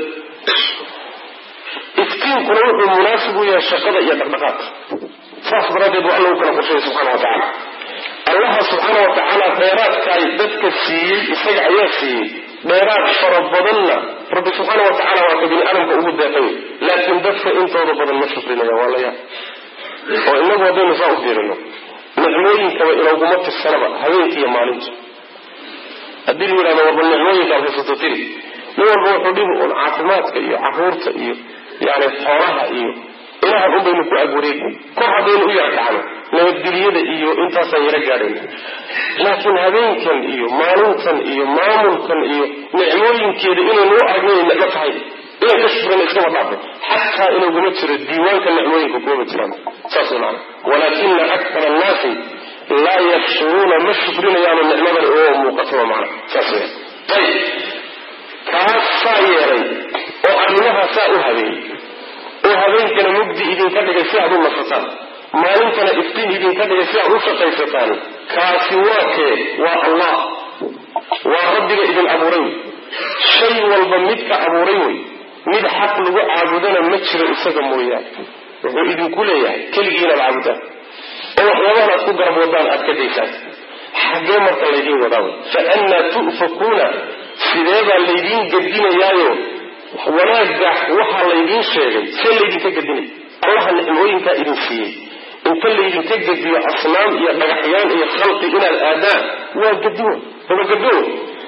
iftiinkuna wuxuu munaasib u yahay shaqada iyo dhaqdhaqaadka saas daraaddeed waa alla u kala qorsheeyay subxana wa tacaala allaha subxaana wa tacaala dheeraadkaay dadka siiyey isaga ayaa siiyey dheeraad fara badanna rabbi subxaana wa tacala waa ka bini aadamka ugu deeqay laakiin dadka intooda badan ma shukrinaya waa la yaab oo inagu haddaynu saa u fiirino nicmooyinkaba inaguma tirsanaba habeenka iyo maalintu haddii la yidhahdo warba nicmooyinkaad haysato tiri nin walba wuxuu dhibi un caafimaadka iyo caruurta iyo yani xoolaha iyo ilahan un baynu ku agwareegin kor haddaynu u yara dhacno nabadgelyada iyo intaasaan yaro gaadhayna laakiin habeenkan iyo maalintan iyo maamulkan iyo nicmooyinkeeda inaynu u aragno inay nicmo tahay inay ka shukrana iskama dhaafo xataa inaguma jiro diiwaanka nicmooyinka kumama jiraan saas way macana walaakina akthara annaasi laa yashkuruuna ma shukrinayaano nicmadan oo muuqataba macana saas weya ayib kaas saa yeelay oo arrimahaa saa u habeeyey oo habeenkana mugdi idinka dhigay si aad u nasataan maalintana iftiin idinka dhigay si aad u shaqaysataan kaasi waa kee waa allah waa rabbiga idin abuuray wey shay walba midka abuuray wey mid xaq lagu caabudana ma jiro isaga mooyaane wuxuu idinku leeyahay keligii inaad caabudaan oo waxyaabahan aad ku garab wadaan aad ka daysaan xaggee marka laydiin wadaa wey fa annaa tu'fakuuna sidee baa laydiin gedinayaayo wanaagga waxaa laydiin sheegay see laydinka gedinay allaha nicmooyinkaa idin siiyey inta laydinka gediyo asnaam iyo dhagaxyaan iyo khalqi inaad aadaan waa gedin dabagado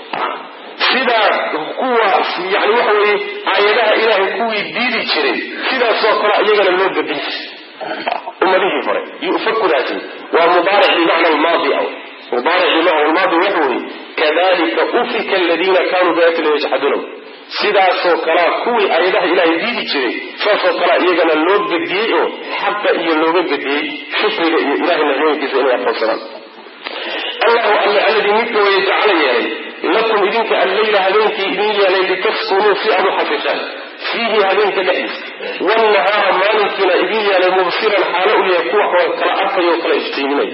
sidaa kuwa yani waxa weye aayadaha ilaahay kuwii diidi jiray sidaasoo kale iyagana loo gedin jiray ummadihii hore yufakudaasi waa mubaaric bimacna almaadi aw mubaaric bimacna almaadi waxa weye kadalika ufika aladiina kanuu biaayatina yajxaduuna sidaasoo kalea kuwii aayadaha ilaahay diidi jiray saasoo kalea iyagana loo gediyey oo xaqa iyo looga gediyey shukriga iyo ilahay nicmooyinkiisa inay aqoonsadaan allahu alle alladii midka weye jacala yeelay lakum idinka alleyla habeenkii idin yeelay litaskunuu si aad u xasishaan fiihi habeenka dhexdiisa waalnahaara maalinkiina idin yeelay mubsiran xaalo u yahay kuwa kala arkaya oo kala iftiiminaya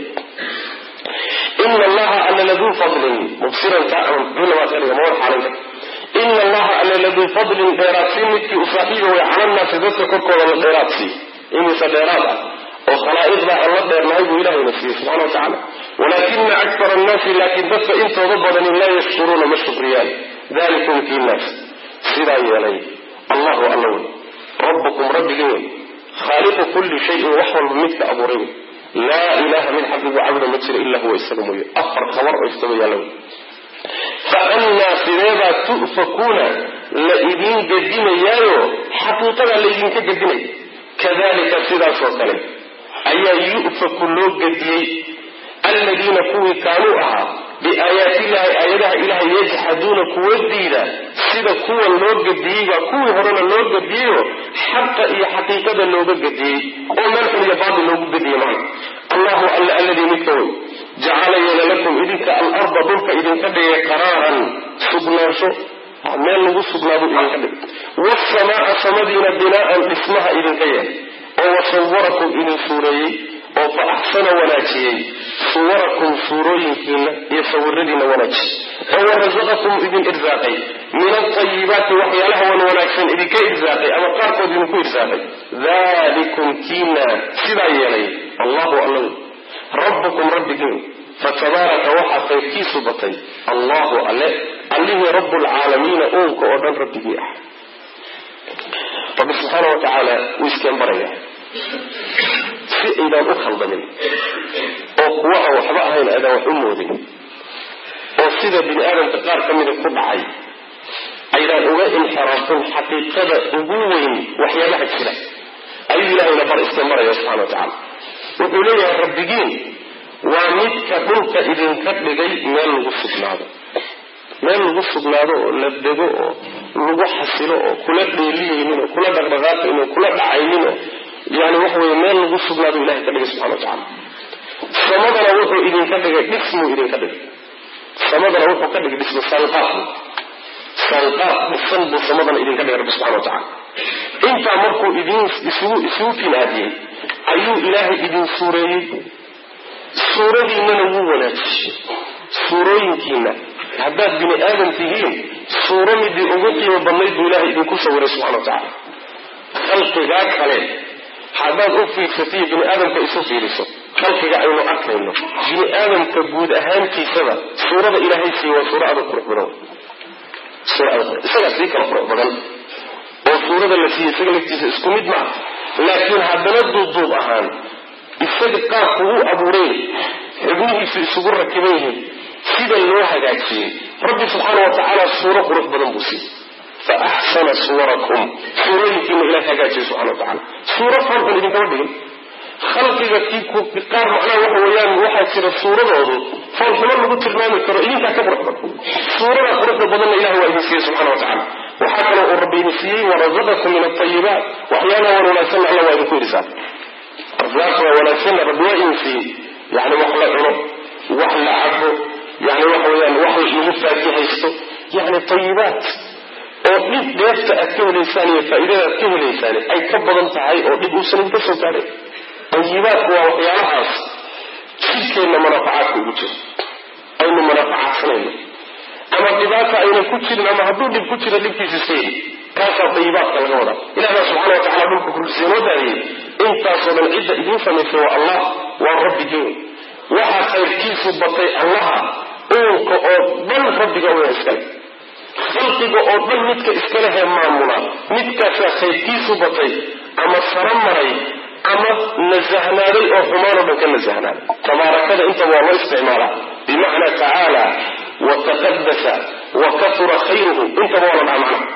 ina allaha alla laduu fadlin mubsiranka mawar xaalayda ina allaha alla laduu fadlin dheeraadsiin midkii u saaxiiba way cala nnaasi dadka korkooda la dheeraadsiiy imise dheeraad ah oo khalaa'iqda aan la dheernahay buu ilahayna siiyey subxana wa tacala walaakina aktar annaasi laakiin dadka intooda badani laa yashkuruuna ma shukriyaan dalikum kii naas sidaa yeelay allahu alla wey rabbukum rabbigin wey khaaliqu kulli shayin wax walba midka abuuray wey laa ilaha mid xaqigu cabuda ma jira ila huwa isaga mooye afar khabar oo istaba yaalla wey fa annaa sideebaa tu'fakuuna la idiin gedinayaayo xaqiiqadaa laydinka gedinaya kadalika sidaasoo kale ayaa yu'faku loo gediyey alladiina kuwii kaanuu ahaa biaayaatillahi aayadaha ilahay yajxaduuna kuwa diida sida kuwa loo gediyey baa kuwii horena loo gediyeyo xaqa iyo xaqiiqada looga gediyey oo meel xun iyo baatil loogu gediyey macna allahu alla alladii midka wey jacala yeela lakum idinka alarda dhulka idinka dhigay qaraaran sugnaansho meel lagu sugnaadu idinka dhigay wasamaa samadiina binaa'an dhismaha idinka yeelay oo wasawarakum idin suureeyey oo fa axsana wanaajiyey suwarakum suurooyinkiina iyo sawiradiina wanaajiyey oo warasaqakum idin irsaaqay min altayibaati waxyaalaha wan wanaagsan idinka irsaaqay ama qaarkood idinku irsaaqay dalikum kiina sidaa yeelay allahu alla rabbukum rabbigiin fatabaaraka waxaa qaybkiisu batay allahu alle allihii rabu lcaalamiina uunka oo dhan rabbigii ah rabbi subxaana wa tacaala wuu iskeen baraya si aydaan u khaldamin oo kuwa aan waxba ahayn aydaan wax u moodin oo sida bini aadamka qaar ka mida ku dhacay aydaan uga inxiraafin xaqiiqada ugu weyn waxyaabaha jira ayuu ilahayna bar iskeen baraya subxana wa tacaala wuxuu leeyahay rabbigiin waa midka dhulka idinka dhigay meel lagu sugnaado meel lagu sugnaado oo la dego oo lagu xasilo oo kula dheeliyeynin oo kula dhaqdhaqaaqaynin oo kula dhacaynin oo yani waxa weye meel lagu sugnaado ilahay ka dhigay subxana wa tacaala samadana wuxuu idinka dhigay dhismuu idinka dhigay samadana wuxuu ka dhigay dhismo sanqaaf sanqaaf dhisan buu samadana idinka dhigay rabbi subxana wa tacala intaa markuu idin isugu isugu tinaadiyey ayuu ilaahay idin suureeyey suuradiinana wuu wanaajiyey suurooyinkiina haddaad bini aadam tihiin suuro midii ugu qiimo badnayd buu ilahay idinku sawiray subxana wa tacaala khalqigaa kale haddaad u fiirsatiyo bini aadamka isu fiiriso khalqiga aynu arkayno bini aadamka guud ahaantiisaba suurada ilaahay siiye waa suuro adag qurux badan isagaa sii kala qurux badan oo suurada la siiye isaga laftiisa isku mid maa laakiin haddana duubduub ahaan isaga qaabku u abuuray xubnihiisu isugu rakiban yihiin sida loo hagaajiyey rabbi subxaana wa tacaala suuro qurux badan buu siiyey fa axsana suwarakum suurooyinkiina ilahay hagaajiyey subxana wa tacala suuro foolxun idinkama dhigin khalqiga kii qaar macnaha waxa weeyaan waxaa jira suuradoodu foolxumo lagu tilmaami karo idinkaa ka qurux badan suurada quruxda badanna ilahay waa idin siiyey subxana wa tacala waxaa kaloo uu rabbi idin siiyey warazaqakum min altayibaat waxyaalaha wan wanaagsanna alla waa idinku irsaa arsaaqda waa wanaagsanna rabbi waa idin siiyey yani wax la cuno wax la cabo yani waxa weyaan wax lagu faakihaysto yani tayibaat oo dhib dheefta aad ka helaysaan iyo faa'iidada aad ka helaysaan ay ka badan tahay oo dhib uusan idinka soo gaadhay tayibaatku waa waxyaalahaas jidhkeenna manaafacaadka ugu jiro aynu manaafacaadsanayno ama dhibaata aynan ku jirin ama hadduu dhib ku jiro dhibkiisa seeri kaasaa tayibaadka laga wadaa ilah baa subxana wa tacala dhulka kursiya noo daadiyey intaasoo dhan cidda idiin samaysay waa allah waa rabbigeen waxaa khayrkiisu batay allaha uunka oo dhan rabbiga uya iskale khalqiga oo dhan midka iskalehee maamula midkaasaa khayrkiisu batay ama saro maray ama nasahnaaday oo xumaanoo dhan ka nasahnaaday tabaarakada intaba waa loo isticmaalaa bimacnaa tacaala wa taqadasa wa katura khayruhu intaba waa la dhaha macna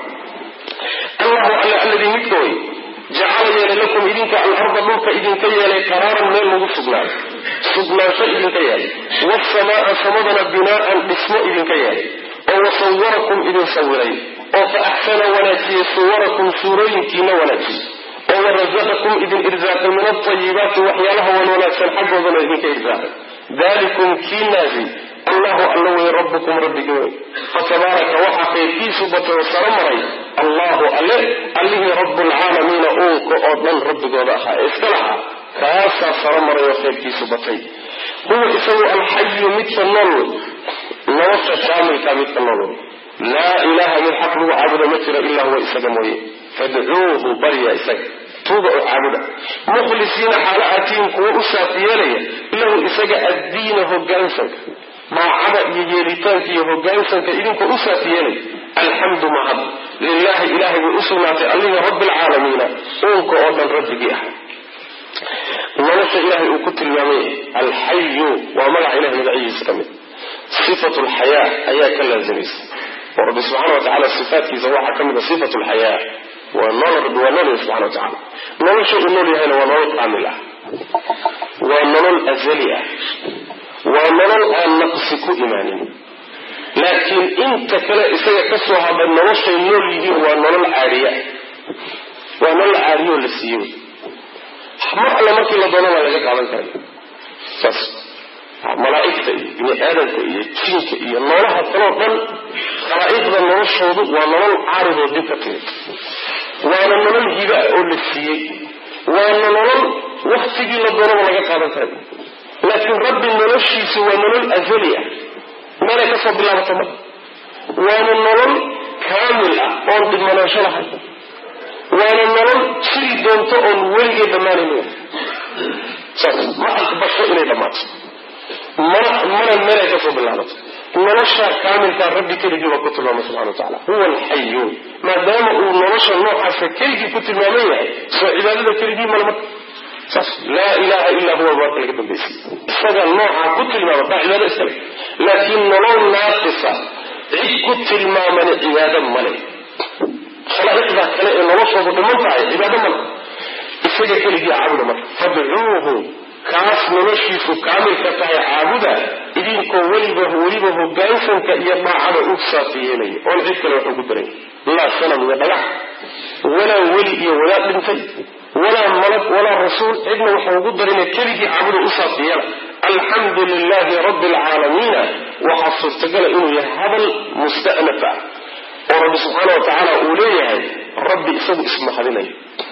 allahu alla alladii midka way jacala yeelay lakum idinka alarda dhulka idinka yeelay qaraaran meel lagu sugnaayo sugnaansho idinka yeelay wasamaa samadana binaa'an dhismo idinka yeelay oo wasawarakum idin sawiray oo fa axsana wanaajiyey suwarakum suurooyinkiina wanaajiyey oo warasaqakum idin irsaaqay min altayibaati waxyaalaha wan wanaagsan xaggoodana idinka irsaaqay dalikum kiinaasi allahu alla wey rabbukum rabbigi wey fatabaaraka waxaa khayrkiisu batay oo saro maray allahu alle allihii rabbulcaalamiina uunka oo dhan rabbigooda ahaa ee iska lahaa kaasaa saro maray oo khayrkiisu batay huwa isagu alxayu midka nool wey nolosha kaamilka midka nool wey laa ilaaha mid xaq lagu caabudo ma jiro ilaa huwa isaga mooye fadcuuhu barya isaga tuuga oo caabuda mukhlisiina xaalo atiin kuwa u saaf yeelaya lahu isaga addiina hogaansanka maacada iyo yeelitaanka iyo hogaansanka idinkoo u saaf yeelaya alxamdu mahad lilaahi ilahay bay u sugnaatay allihii rabbi alcaalamiina uunka oo dhan rabbigii ah nolosha ilaahay uu ku tilmaamay alxayu waa magaca ilahay magacihiisa ka mid sifatu lxayaa ayaa ka laazimaysa oo rabbi subxana wa tacala sifaatkiisa waxaa ka mid a sifatu lxayaa waa nool rabbi waa nool yahay subxana wa tacala nolosha uu nool yahayna waa nolol kaamil ah waa nolol azali ah waa nolol aan naqsi ku imaanin laakiin inta kale isaga ka soo hadhay noloshay nool yihiin waa nolol caadiya waa nolol caadiyoo la siiyo mar alle markii la doonana laga qaadan karayo saas malaa'igta iyo bini aadamka iyo jinka iyo noolaha kaloo dhan khalaa'iqda noloshoodu waa nolol caaridoo dib ka timid waana nolol hiba oo la siiyey waana nolol waktigii la doonaba laga qaadan karayo laakiin rabbi noloshiisu waa nolol azali ah meelay kasoo bilaabato ma waana nolol kaamil ah oon dhibmanaansho lahayn waana nolol jiri doonto oon weligee dhammaanayn saas ma aqbasho inay dhammaato mana mana meelay kasoo bilaabato nolosha kaamilkaa rabbi keligii baa ku tilmaamay subxana wa tacala huwa alxayu maadaama uu nolosha noocaasa keligii ku tilmaaman yahay soo cibaadada keligii male marka saas laa ilaha illaa huwa baarka laga dambaysay isaga noocaa ku tilmaama baa cibaado iskale laakiin nolol naaqisa cid ku tilmaamani cibaado male khalaa'iqda kale ee noloshoodu dhiman tahay cibaado male isaga keligii caabuda marka fadcuuhu kaas noloshiisu kaamilka tahay caabuda idinkoo weliba weliba hogaansanka iyo daacada u saafi yeelaya oon cid kale wax ugu daray laa sanam iyo dhagax walaa weli iyo wadaad dhintay walaa malag walaa rasuul cidna waxa ugu darina keligii caabuda u saafi yeela alxamdu lilaahi rabbi alcaalamiina waxaa suurtagala inuu yahay hadal musta'naf ah oo rabbi subxaana wa tacaala uu leeyahay rabbi isagu ismahadinayo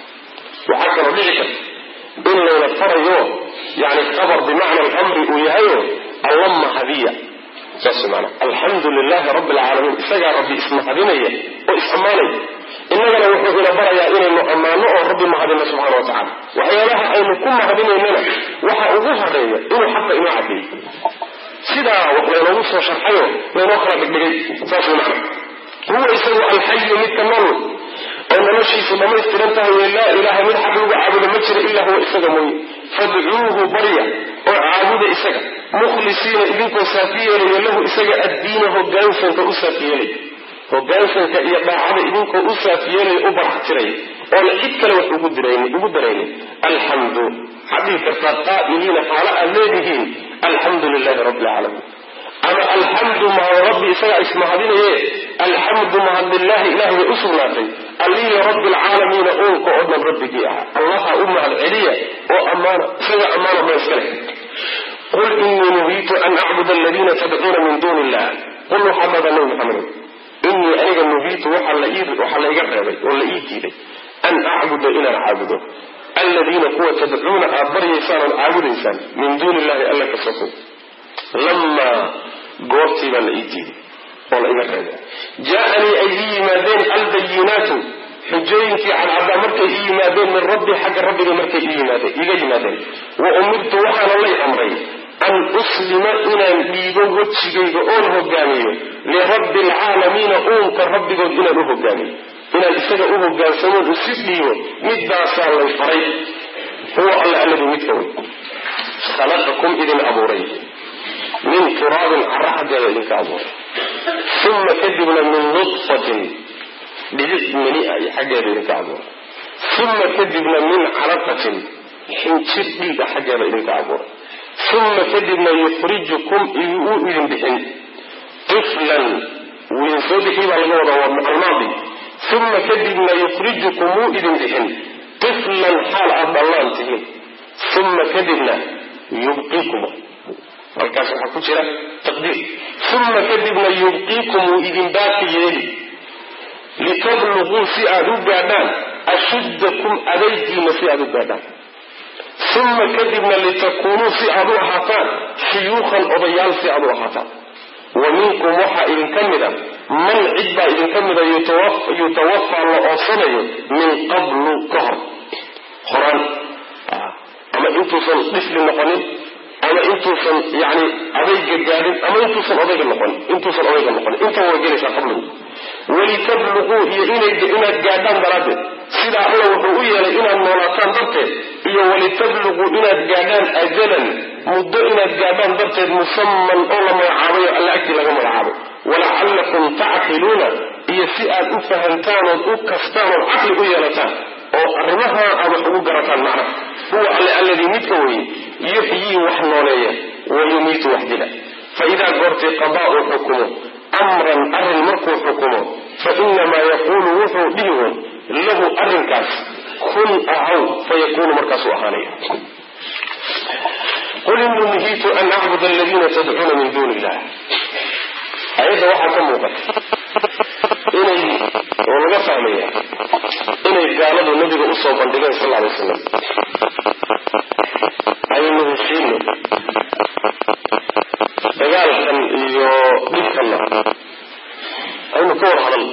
waxaa kaloo dhici karta in layna farayo yani khabar bimacna alamri uu yahayo alla mahadiya saas maana alxamdu lilahi rabbi alcaalamiin isagaa rabbi ismahadinaya oo is-ammaanaya innagana wuxuu ina barayaa inaynu ammaano oo rabbi mahadino subxana wa tacala waxyaabaha aynu ku mahadinaynana waxa ugu horeeya inuu xaqa inoo cadeeyo sidaa wax laynoogu soo sharxayo laynoo kala dhigdhigay saas macna huwa isagu alxayu midka nool oo noloshiisu dhammaystiran tahay laa ilaaha mid xaq lagu caabudo ma jira ilaa huwa isaga mooye fadcuuhu barya oo caabuda isaga mukhlisiina idinkoo saafi yeelaya lahu isaga addiina hogaansanka u saafi yeelaya hogaansanka iyo daacada idinkoo u saafi yeelaya u baraxtiraya oona cid kale wax ugu ugu daraynin alxamdu xadii kartaa qaa'iliina xaalo aad leedihiin alxamdu lilahi rabbi alcaalamiin ama alxamdu mahad rabbi isagaa ismahadinaye alxamdu mahad lilaahi ilahay bay u sugnaatay allihii rabbi alcaalamiina uunka oo dhan rabbigii ahaa allaha u mahad celiya oo ammaana isaga ammaana ba iska leh qul inii nuhiitu an acbud aladiina tadcuuna min duuni illah qul waxaa dhada nabi maxamed inii aniga nuhiitu waxaa la iga reebay oo la ii diiday an acbuda inaan caabudo aladiina kuwa tadcuuna aad baryaysaan ood caabudaysaan min duuni illahi alla ka sokow lamaa goortii baa la ii diiday oo la iga reebay jaa-anii ay ii yimaadeen albayinaatu xujooyinkii cadcaddaa markay ii yimaadeen min rabbi xagga rabbiga markay iga yimaadeen wa umirtu waxaana lay amray an uslima inaan dhiibo wejigayga oon hogaamiyo lirabbi alcaalamiina uunka rabbigood inaan u hogaamiyo inaan isaga u hogaansamoon usi dhiibo midbaasaa lay faray huwa alla alladu midka wey khalaqakum idin abuuray min turaabin cara xaggeeda idinka abuuray uma kadibna min nudfatin dhibic mani a iyo xaggeeda idinka abuuray uma kadibna min calaqatin xinjir dhiiga xaggeeda idinka abuuray uma kadibna yukhrijukum wuu idin bixin tiflan wuu idin soo bixi baa laga wadaa waa almaadi uma kadibna yukhrijukum wuu idin bixin tiflan xaal aad dhallaan tihiin uma kadibna yubqiikum halkaas waxaa ku jira taqdiir uma kadibna yubqiikum wuu idin baaqi yeeli litabluguu si aad u gaadhaan ashuddakum adaygiina si aad u gaadhaan uma kadibna litakuunuu si aad u ahaataan shuyuukhan odayaal si aad u ahaataan wa minkum waxaa idinka mida man cid baa idinka mida yutawafaa la oofsanayo min qablu ka hor horaan ama intuusan dhifli noqonin ama intuusan yani adayga gaadhin ama intuusan odayga noqonin intuusan odayga noqonin intaba way gelaysaa qabligu walitabluguu iyo inaad gaadhaan daraaddeed sidaa alla wuxuu u yeelay inaad noolaataan darteed iyo walitabluguu inaad gaadhaan ajalan muddo inaad gaadhaan darteed musaman oo la magacaabayo alla agtii laga magacaabay walacallakum tacqiluuna iyo si aad u fahamtaan ood u kastaan ood caqli u yeelataan oo arrimaha aad wax ugu garataan macnaha huwa alle alladii midka weye yuxyii wax nooleeya wa yumiitu wax dila fa idaa goortay qadaa uu xukumo amran arrin markuu xukumo fa inamaa yaquulu wuxuu dhihi woon lahu arrinkaas kun ahaw fayakuunu markaasuu ahaanaya qul inii nuhiitu an acbud aladiina tadcuuna min duuni illah ayadda waxaa ka muuqata inay oo laga fahmaya inay gaaladu nabiga usoo bandhigeen sal alay wasalam aynu heshiino dagaalkan iyo dhibkanna aynu ka war hadal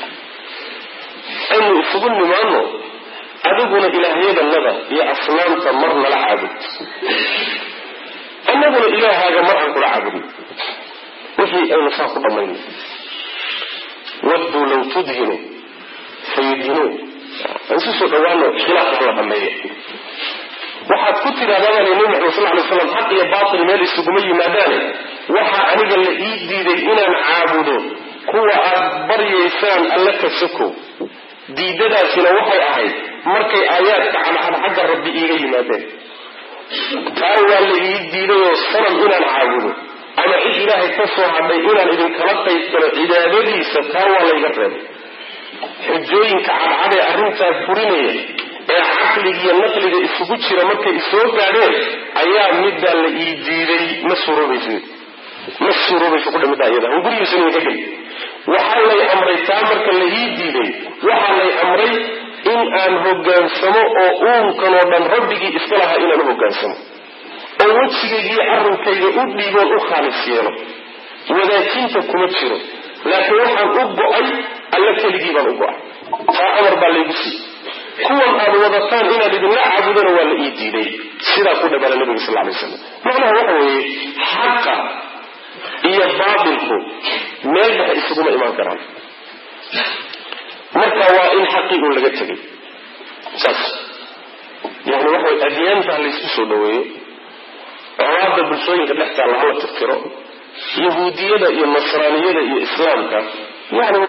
aynu isugu nimaano adiguna ilaahyadanada iyo asnaamta mar nala caabud annaguna ilaahaaga mar aan kula caabudin wixii aynu saa ku dhammayno wadduu law tudhinu fayudhinuun aan isu soo dhawaano khilaafka la dhameeyo waxaad ku tidhahdaa baa nabi maxamed sal lay slam xaq iyo baatil meel isuguma yimaadaane waxaa aniga la ii diiday inaan caabudo kuwa aad baryaysaan alla ka sokow diidadaasina waxay ahayd markay aayaadka cadcad xagga rabbi iiga yimaadeen taa waa la ii diidayoo sanam inaan caabudo ama cid ilaahay ka soo hadhay inaan idinkala qaybgalo cibaadadiisa taa waa layga reebay xujooyinka cadcad ee arrintaa furinaya ee caqligiiyo naqliga isugu jira markay isoo gaadheen ayaa middaa la ii diiday ma suroobaysa ma suroobaysa kudha middaa iyada an gurigiisana idinka geli waxaa lay amray taa marka la ii diiday waxaa lay amray in aan hogaansamo oo uunkanoo dhan rabbigii iska lahaa inaan u hogaansamo oo wejigaygiiyo arrinkayga u dhiiboon u khaalis yeelo wadaajinta kuma jiro laakiin waxaan u go-ay alla keligii baan u go-ay taa amar baa laygu siiyey kuwan aad wadataan inaad idinla caabudana waa la ii diiday sidaa ku dhabala nabiga sal lay slam macnaha waxa weeye xaqa iyo baatilku meel dhexe isuguma imaan karaan marka waa in xaqii uun laga tegay saas yani waxa way adyaanta laysku soo dhaweeyo colaada bulshooyinka dhex taalla hala tirtiro yahuudiyada iyo nasraaniyada iyo islaamka yani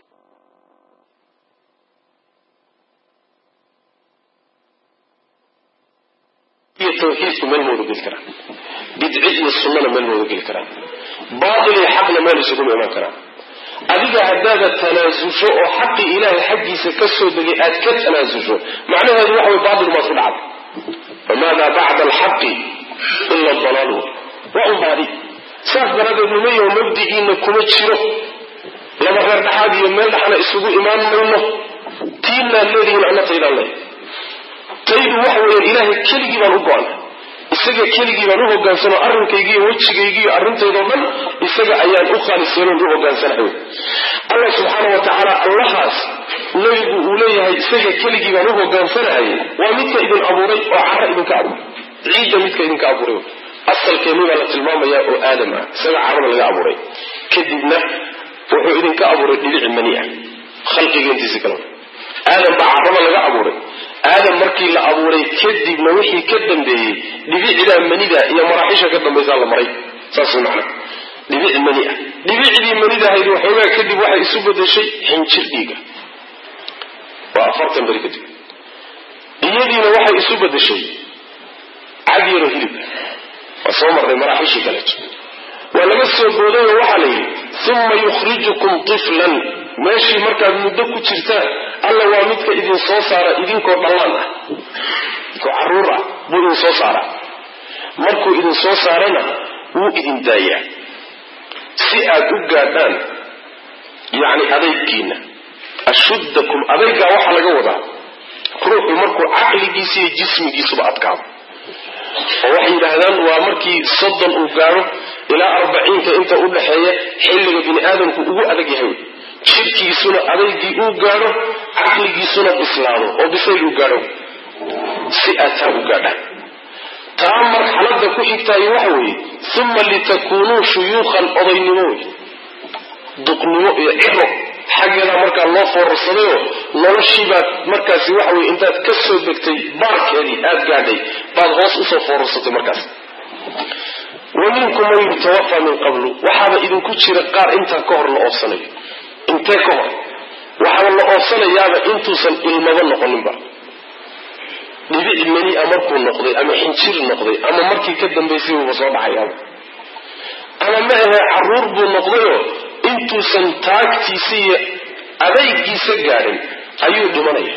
iyo tawxiidku meel mooda geli karaan bidci iyo sunnana meel mooda geli karaan baatil iyo xaqna meel isuguma imaan karaan adiga haddaada tanaasusho oo xaqii ilaahay xaggiisa ka soo degay aad ka tanaasusho macnaheedu waxa way baatil baad ku dhacday famaada bacda alxaqi ila dalaalu waa un baadi saas daraaddeed nimayo mabdiciina kuma jiro laba reer dhaxaad iyo meel dhaxna isugu imaan mayno tiinaan leedihiin anna taydaan leh taydu waxa weeyaan ilaahay keligii baan u go-an isaga keligii baan u hogaansano arrinkaygiiyo wejigaygiiyo arrintaydoo dhan isaga ayaan u khaalisyeelon u hogaansanahay allah subxaana wa tacaala allahaas nebigu uu leeyahay isaga keligii baan u hogaansanahay waa midka idin abuuray oo cara idinka abuuray ciidda midka idinka abuuray asalkeennii baa la tilmaamayaa oo aadam ah isaga carada laga abuuray kadibna wuxuu idinka abuuray dhibici mani ah khalqigeentiisi kale aadam baa carada laga abuuray aadam markii la abuuray kadibna wixii ka dambeeyey dhibicdaa manida iyo maraaxisha ka dambaysaa la maray saas macna dhibic mani ah dhibicdii manidahayd waxoogaa kadib waxay isu bedeshay xinjir dhiiga waa afartan beri kadib iyadiina waxay isu bedeshay cad yaro hilib waa soo marnay maraaxishii kaleeto waa laga soo boodayo waxaa la yidhi uma yukhrijukum tiflan meeshii markaad muddo ku jirtaan alla waa midka idin soo saara idinkoo dhallaan ah idinkoo caruur ah buu idin soo saaraa markuu idin soo saarana wuu idin daayaa si aad u gaadhaan yacni adaygiina ashuddakum adaygaa waxaa laga wadaa ruuxu markuu caqligiisa iyo jismigiisuba adkaado oo waxay yidhaahdaan waa markii soddon uu gaadho ilaa arbaciinka inta u dhaxeeya xilliga bini aadamku ugu adag yahay shirkiisuna adaygii uu gaadho caqligiisuna bislaado oo bisayl uu gaadho si aad taa u gaadhaan taa marxaladda ku xigtaayo waxa weeye uma litakuunuu shuyuukhan odaynimo wey duqnimo iyo ciro xaggeedaa markaa loo foorarsadayoo noloshiibaad markaasi waxa weye intaad ka soo degtay baarkeedii aad gaadhay baad hoos usoo foorarsatay markaas wa minkum man yutawafaa min qablu waxaaba idinku jira qaar intaa ka hor la oofsanayo intee ka hor waxaa la oofsanayaaba intuusan ilmaba noqoninba dhibic meni a markuu noqday ama xinjir noqday ama markii ka dambaysay uuba soo dhacayaaba ama ma ahe caruur buu noqdayoo intuusan taagtiisa iyo adaygiisa gaadhin ayuu dhimanaya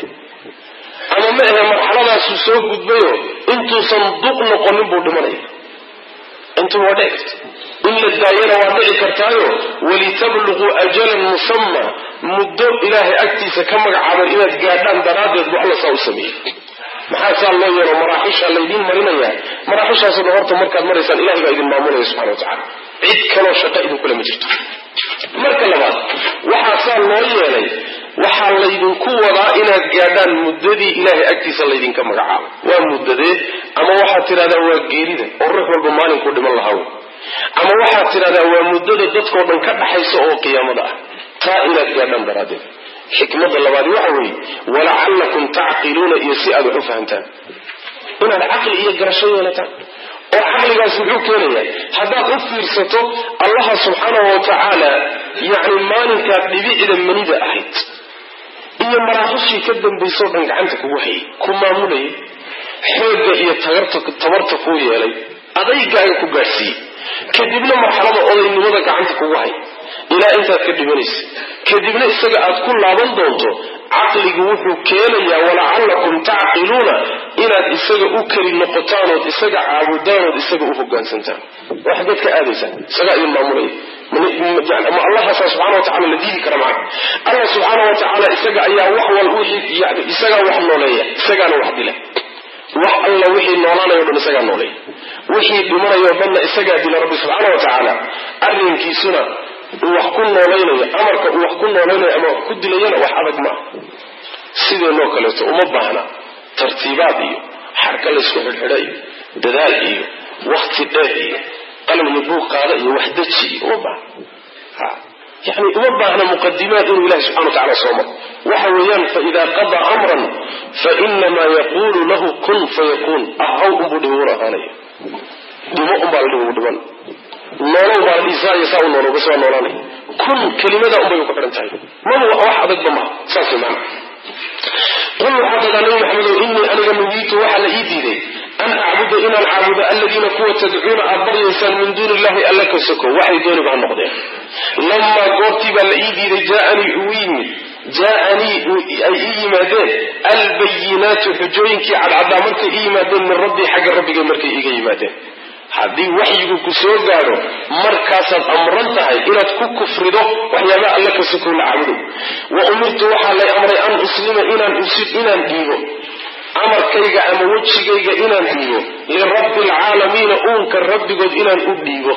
ama ma ahe marxaladaasuu soo gudbayoo intuusan duq noqonin buu dhimanaya intuba waa dhici karta in la daayana waa dhici kartaayo walitabluquu ajalan musamma muddo ilaahay agtiisa ka magacaaban inaad gaadhaan daraaddeed buu alla saa u sameeyey maxaa saa loo yeelo maraaxisha laydiin marinaya maraaxishaasoo dhan horta markaad maraysaan ilahay baa idin maamulaya subxana wa tacala cid kaloo shaqo idinkule ma jirto marka labaad waxaa saa loo yeelay waxaa laydinku wadaa inaad gaadhaan muddadii ilaahay agtiisa laydinka magacaabo waa muddadee ama waxaad tidhahdaa waa geerida oo ruux walba maalinkuu dhiman lahaa wey ama waxaad tidhahdaa waa muddada dadkao dhan ka dhaxaysa oo qiyaamada ah taa inaad gaadhaan daraaddeed xikmada labaadi waxa weeye walacallakum tacqiluuna iyo si aad wax u fahamtaan inaad caqli iyo garasho yeelataan oo caqligaas muxuu keenayaa haddaad u fiirsato allaha subxaanahu wa tacaala yacni maalinkaa dhibicda manida ahayd iyo maraaxishii ka dambaysoo dhan gacanta kugu hayay ku maamulayay xoogga iyo tabarta kuu yeelay adaygaaga ku gaadhsiiyey kadibna marxalada odaynimada gacanta kugu hay ilaa intaad ka dhimanaysa kadibna isaga aad ku laaban doonto caqligu wuxuu keenayaa walacallakum tacqiluuna inaad isaga u keli noqotaanood isaga caabudaanood isaga u hogaansantaan waa xaggeed ka aadaysaan isagaa idin maamulaya ma allahaasaa subxana wa tacala la diidi kara maca allah subxaana wa tacaala isaga ayaa wax wal wixii yani isagaa wax nooleeya isagaana wax dila wax alla wixii noolaanayo dhan isagaa nooleeya wixii dhimanayo dhanna isagaa dila rabbi subxaana wa tacaala arrinkiisuna uu wax ku noolaynayo amarka uu wax ku noolaynayo ama wax ku dilayana wax adag maaha sideenoo kaleeto uma baahna tartiibaad iyo xarka laysku xidhxidha iyo dadaal iyo wakti dheer iyo qalab iyo buuq qaada iyo wax deji iyo uma baahna yani uma baahna muqadimaad inuu ilahi subxana wa tacala soo maro waxa weeyaan faidaa qadaa amran fainamaa yaquulu lahu kun fayakuun ahaw unbuu dhibuur ahaanaya dhimo unbaa la dhibu dhiban noolow baa dhiisaayo saa u noolow bas waa noolaanay kun kelimada unbay ku xidhan tahay maba wax adagba maha saas way macana qul waxaa tadaa nabi maxamedow innii aniga nuhiitu waxaa la ii diiday an acbuda inaan caabudo aladiina kuwa tadcuuna aad baryaysaan min duuni illahi alla ka soko waxay dooniba ha noqdeen lamaa goortii baa la ii diiday jaaanii uu yimid jaaanii ay ii yimaadeen albayinaatu xujooyinkii cadcadaa markay ii yimaadeen min rabbii xagga rabbigay markay iiga yimaadeen haddii waxyigu ku soo gaadho markaasaad amran tahay inaad ku kufrido waxyaabaha alla ka sokow la caabudo wa umirtu waxaa lay amray an uslima inaan usid inaan dhiibo amarkayga ama wejigayga inaan dhiibo lirabbi alcaalamiina uunka rabbigood inaan u dhiibo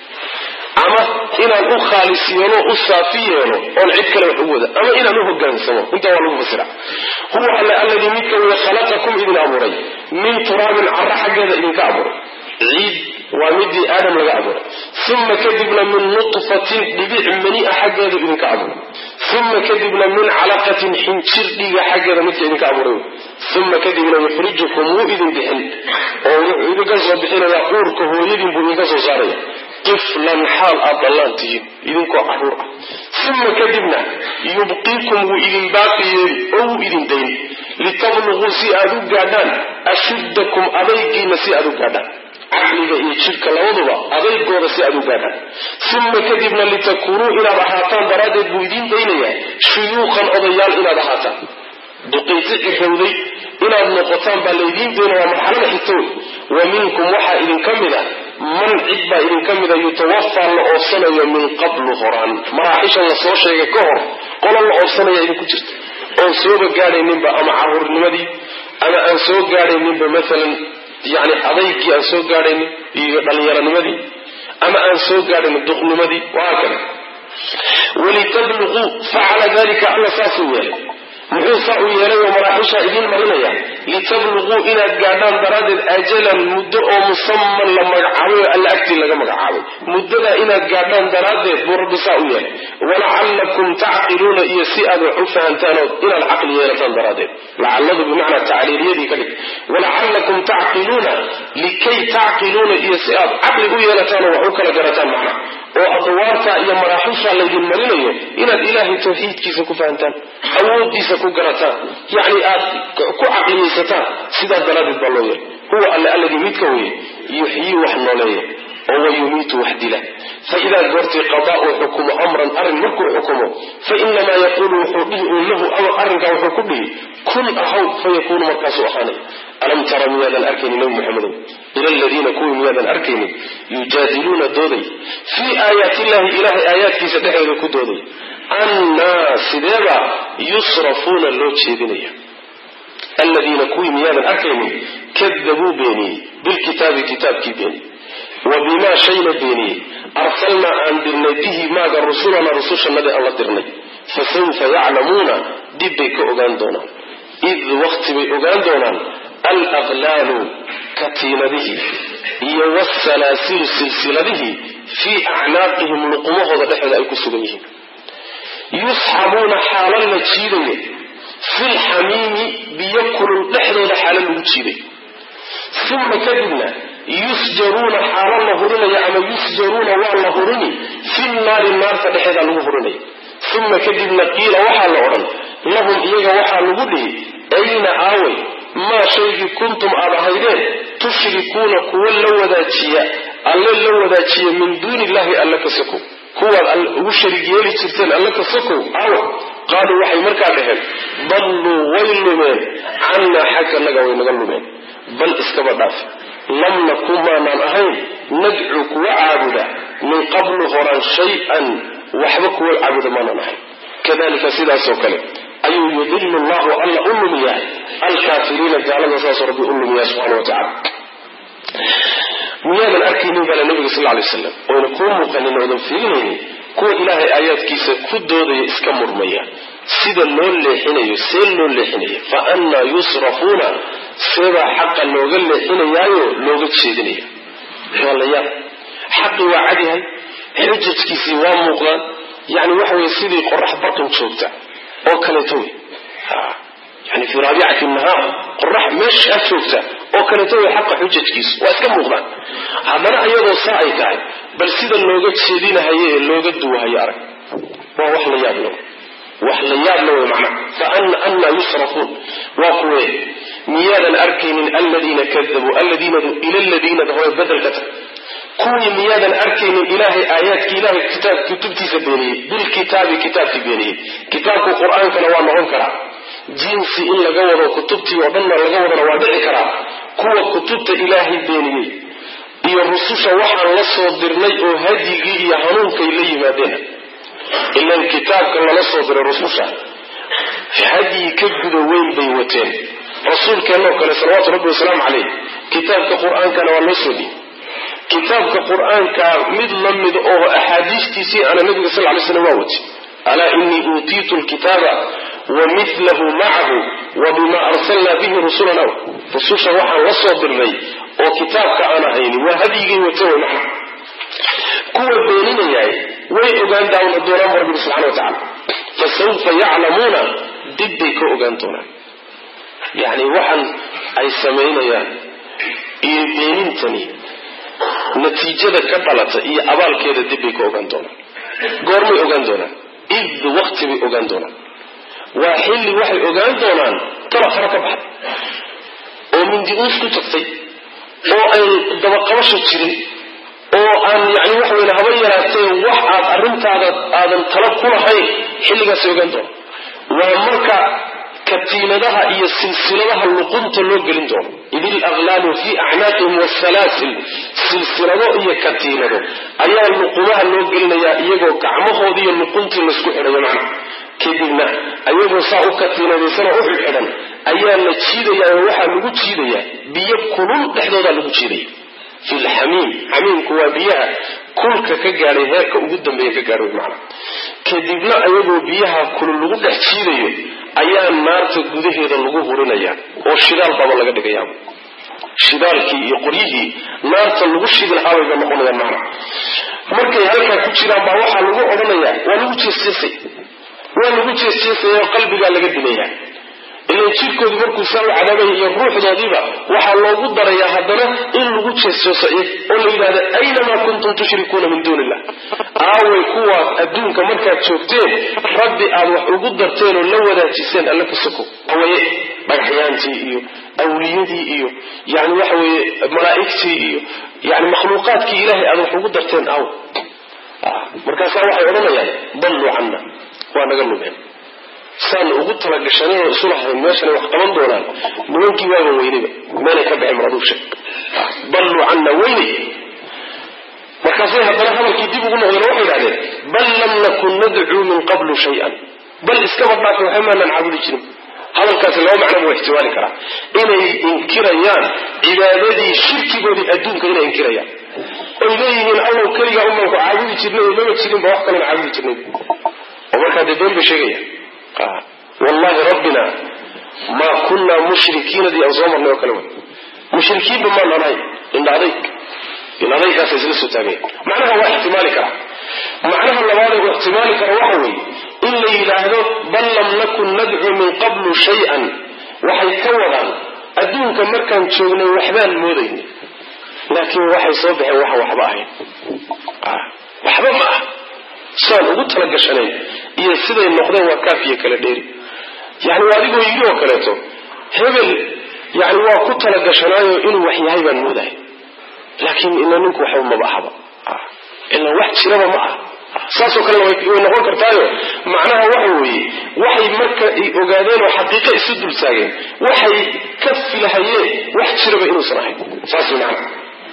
ama inaan u khaalis yeelo u saafi yeelo oon cid kale wax u wada ama inaan u hogaansamo intaa waa lagu fasira huwa alle alladii midka weye khalaqakum idin abuuray min turaabin cara xaggeeda idinka abuuray ciid waa midii aadam laga abuuray uma kadibna min nutfatin dhibic mani-a xaggeeda idinka abuuray uma kadibna min calaqatin xinjir dhiiga xaggeeda midka idinka abuuray uma kadibna yuxrijukum wuu idin bixin oo wuxuu idinka soo bixinayaa uurka hooyadiin buu idinka soo saaraya tiflan xaal aad dhallaan tihiin idinkoo caruur ah uma kadibna yubqiikum wuu idin baaqi yeeli oo wuu idin dayn litabluguu si aad u gaadhaan ashuddakum adaygiina si aad u gaadhaan caqliga iyo jidhka labaduba adaygooda si aad u gaadhaan uma kadibna litakuunuu inaad ahaataan daraaddeed buu idiin daynayaa shuyuuqan odayaal inaad ahaataan duqiiti cirowday inaad noqotaan baa laydiin daynaya marxalada xigta wey wa minkum waxaa idinka mid a man cid baa idinka mida yutawafaa la oobsanayo min qablu horaan maraaxishan la soo sheegay ka hor qolo la oobsanaya idinku jirta oon sooba gaadhayninba ama caruurnimadii ama aan soo gaadhayninba maalan yani adaygii aan soo gaadhaynin iyo dhallinyaronimadii ama aan soo gaadhaynin duqnimadii wahaakada walitabluquu facala dalika alla saasuu yeelay muxuu saa u yeelay oo maraaxishaa idiin marinaya litabluguu inaad gaadhaan daraaddeed ajalan muddo oo musaman la magacaabay oo alla agtii laga magacaabay muddadaa inaad gaadhaan daraaddeed buu rabbi saa u yeelay walacallakum tacqiluuna iyo si aad wax u fahantaanoo inaad caqli yeelataan daraaddeed lacalladu bimacnaa tacliiliyadii ka dhig walacallakum tacqiluuna likay tacqiluuna iyo si aad caqli u yeelataanoo wax u kala garataan macna oo adwaarta iyo maraaxisha laydin marinayo inaad ilaahay tawxiidkiisa ku fahantaan awoodiisa ku garataan yacni aad ku caqliyaysataan sidaas daraaddeed baa loo yeelay huwa alle alladii midka weye yuxyii wax nooleeya oo wayumiitu wax dila faidaa goortii qadaa uu xukumo amran arrin markuu xukumo fainamaa yaquulu wuxuu dhihi uun lahu arrinkaa wuxuu ku dhihi kun ahaw fayakuunu markaasuu ahaanay alam tara miyaadan arkaynin nabi maxamedow ila aladiina kuwii miyaadan arkaynin yujaadiluuna dooday fii aayaatillahi ilaahay aayaadkiisa dhexeeda ku dooday annaa sideeba yusrafuuna loo jeedinaya aladiina kuwii miyaadan arkaynin kadabuu beeniyey bilkitaabi kitaabkii beeniyey wa bimaa shayna beeniyey arsalnaa aan dirnay bihi maaga rusulana rusushannadii aan la dirnay fasawfa yaclamuuna dib bay ka ogaan doonaan id waqti bay ogaan doonaan alaqlaalu katiinadihii iyo wasalaasilu silsiladihii fii acnaaqihim luqumahooda dhexeeda ay ku sugan yihiin yusxabuuna xaalo la jiidayo filxamiimi biyo kulul dhexdooda xaalo lagu jiiday uma kadibna yusjaruuna xaalo la hurinaya ama yusjaruuna waa la hurini fi naari naarta dhexeeda lagu hurinaya uma kadibna qiila waxaa la odhan lahum iyaga waxaa lagu dhihi ayna aaway maa shaygii kuntum aad ahaydeen tushrikuuna kuwa la wadaajiya alle la wadaajiya min duuni illahi alle ka sokow kuwaad ugu sharig yeeli jirteen alle ka sokow aawa qaaluu waxay markaa dhaheen dalluu way lumeen cannaa xagganaga way naga lumeen bal iskaba dhaaf lam nakun maanaan ahayn nadcu kuwa caabuda min qablu horaan shay-an waxba kuwa caabuda maanaan ahayn kadalika sidaasoo kale ayuu yudilu llahu alla u lumiyaa alkaafiriina gaalada saasoo rabbi u lumiyaa subxana wa tacala miyaadan arkaynin bala nabiga sal lay waslam oyna kuu muuqanin oodan fiirinaynin kuwa ilaahay aayaadkiisa ku doodaya iska murmaya sida loo leexinayo see loo leexinaya fa annaa yusrafuuna seebaa xaqa looga leexinayaayo looga jeedinaya waa la yaab xaqii waa cadyahay xujajkiisii waa muuqdaan yani waxa weye sidii qorax barqin joogta oo kaleeto wey yani fii raabicati nahaar qorax meeshaa joogta oo kaleeto wey xaqa xujajkiisu waa iska muuqdaan haddana iyadoo saa ay tahay bal sida looga jeedinahayo ee looga duwahayo arag waa wax la yaab lo wax la yaab la wey macnaha fa annaa yusrafuun waa kuwe miyaadan arkaynin aladiina kadabuu aladiinadu ila ladiinada hore bedelka tag kuwii miyaadan arkaynin ilaahay aayaadkii ilahay kitaab kutubtiisa beeniyey bilkitaabi kitaabkii beeniyey kitaabku qur-aankana waa noqon karaa jinsi in laga wado kutubtii oo dhanna laga wadana waa dhici karaa kuwa kutubta ilaahay beeniyey iyo rususha waxaan la soo dirnay oo hadyigii iyo hanuunkay la yimaadeen ilan kitaabka lala soo diray rususha hadyi ka guda weyn bay wateen rasuulkeennoo kale salawaatu rabbi wasalaamu caleyh kitaabka qur-aankana waa loo soo dhiibay kitaabka qur-aanka mid la mid oo axaadiistiisii ana nabiga sal lay slam waa wati alaa inii uutiitu lkitaaba wa milahu macahu wa bima arsalnaa bihi rusulana rususha waxaan la soo dirnay oo kitaabka aan ahayni waa hadyigay wata wey macna kuwa beeninayaay way ogaan doonaan bu rabbi subxana wa tacala fasawfa yaclamuuna dib bay ka ogaan doonaan yani waxaan ay samaynayaan iyo beenintani natiijada ka dhalata iyo abaalkeeda dib bay ka ogaan doonaan goormay ogaan doonaan id wakti bay ogaan doonaan waa xilli waxay ogaan doonaan tala fara ka baxday oo mindi uus ku tagtay oo ay dabaqabasho jirin oo aan yani waxa weye haba yaraatee wax aad arrintaada aadan tala ku lahayn xilligaasay ogaan doonaan waa marka katiinadaha iyo silsiladaha luqunta loo gelin doono id ilaqlaalu fii acnaaqihim wasalaasil silsilado iyo katiinado ayaa luqumaha loo gelinayaa iyagoo gacmahoodii iyo luquntii laysku xidhayo macna kadibna ayagoo saa u katiinadaysanoo u xidxidhan ayaa la jiidayaa oo waxaa lagu jiidayaa biyo kulul dhexdoodaa lagu jiidaya fi lxamiim xamiimku waa biyaha kulka ka gaadhay heerka ugu dambeeya ka gaadhay macna kadibna ayagoo biyaha kulul lagu dhex jiidayo ayaa naarta gudaheeda lagu hurinaya oo shidaal baba laga dhigayaaba shidaalkii iyo qoryihii naarta lagu shidi lahaabay ba noqonayaan macna markay halkaa ku jiraan baa waxaa lagu odhanayaa waa lagu jeesjeesay waa lagu jeesjeesaya oo qalbigaa laga dilaya ilan jirkoodii markuu saa u cadaabaya iyo ruuxdoodiiba waxaa loogu darayaa haddana in lagu jeesjeeso iyag oo la yidhahda aynamaa kuntum tushrikuuna min duuni illah aaway kuwaas adduunka markaad joogteen rabbi aad wax ugu darteen oo la wadaajiseen alle ka soko awaye dhagaxyaantii iyo awliyadii iyo yani waxa weeye malaa'igtii iyo yani makhluuqaadkii ilaahay aad wax ugu darteen aaw markaasaa waxay odhanayaan dalluu canna waa naga lumeen saan ugu talagashanay oo isu lahayn meeshanay wax qaban doonaan nimankii waaban weynayba meelay ka baxeen maraduusha dalluu canna weynay markaasay haddana hadalkii dib ugu noqdeen waxay idhahdeen bal lam nakun nadcuu min qablu shay-an bal iskaba dhaafe waxa maanaan caabudi jirin hadalkaasi laba macno buu ixtimaali karaa inay inkirayaan cibaadadii shirkigoodii adduunka inay inkirayaan oy leeyihiin allow keligaa umaanku caabudi jirnay oo mama jirinba wax kalena caabudi jirnay oo markaa dee been bay sheegaya wallahi rabbina maa kunaa mushrikiinadii aan soo marnay oo kale wa mushrikiinba maan anahay indha adayg indha adaygaasa isla soo taagaya macnaha waa ixtimaali karaa macnaha labaad ee uu ixtimaali kara waxa weeye in la yidhaahdo bal lam nakun nadcuu min qablu shay-an waxay ka wadaan adduunka markaan joognay waxbaan moodaynay laakiin waxay soo baxeen waxaan waxba ahayn waxba ma ah saan ugu talagashanayn iyo siday noqdeen waa kaafiya kala dheeri yani waa adigoo yidhi oo kaleeto hebel yani waa ku talagashanaayo inuu wax yahay baan moodahay laakiin ila ninku waxba maba ahaba ila wax jiraba ma ah saasoo kalena way noqon kartaayo macnaha waxa weeye waxay marka ogaadeen oo xaqiiqo isu dul taageen waxay ka filahayeen wax jiraba inuusan ahayn saas macna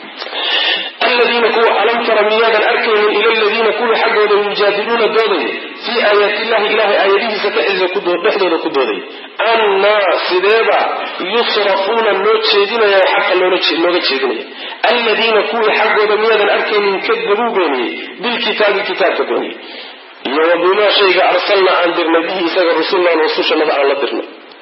aladiina kuwa alam tara miyaadan arkaynin ila aladiina kuwa xaggooda yujaadiluuna doodaya fii aayaati illahi ilahay aayadihiisa dhexdooda ku doodaya annaa sideeba yusrafuuna loo jeedinaya xaqa looga jeedinaya aladiina kuwii xaggooda miyaadan arkaynin kadabuu beeniyey bilkitaabi kitaabka beeniyey iyo wa bimaa shayga arsalnaa aan dirnay bihi isaga rusulnaan rusushanada aan la dirnay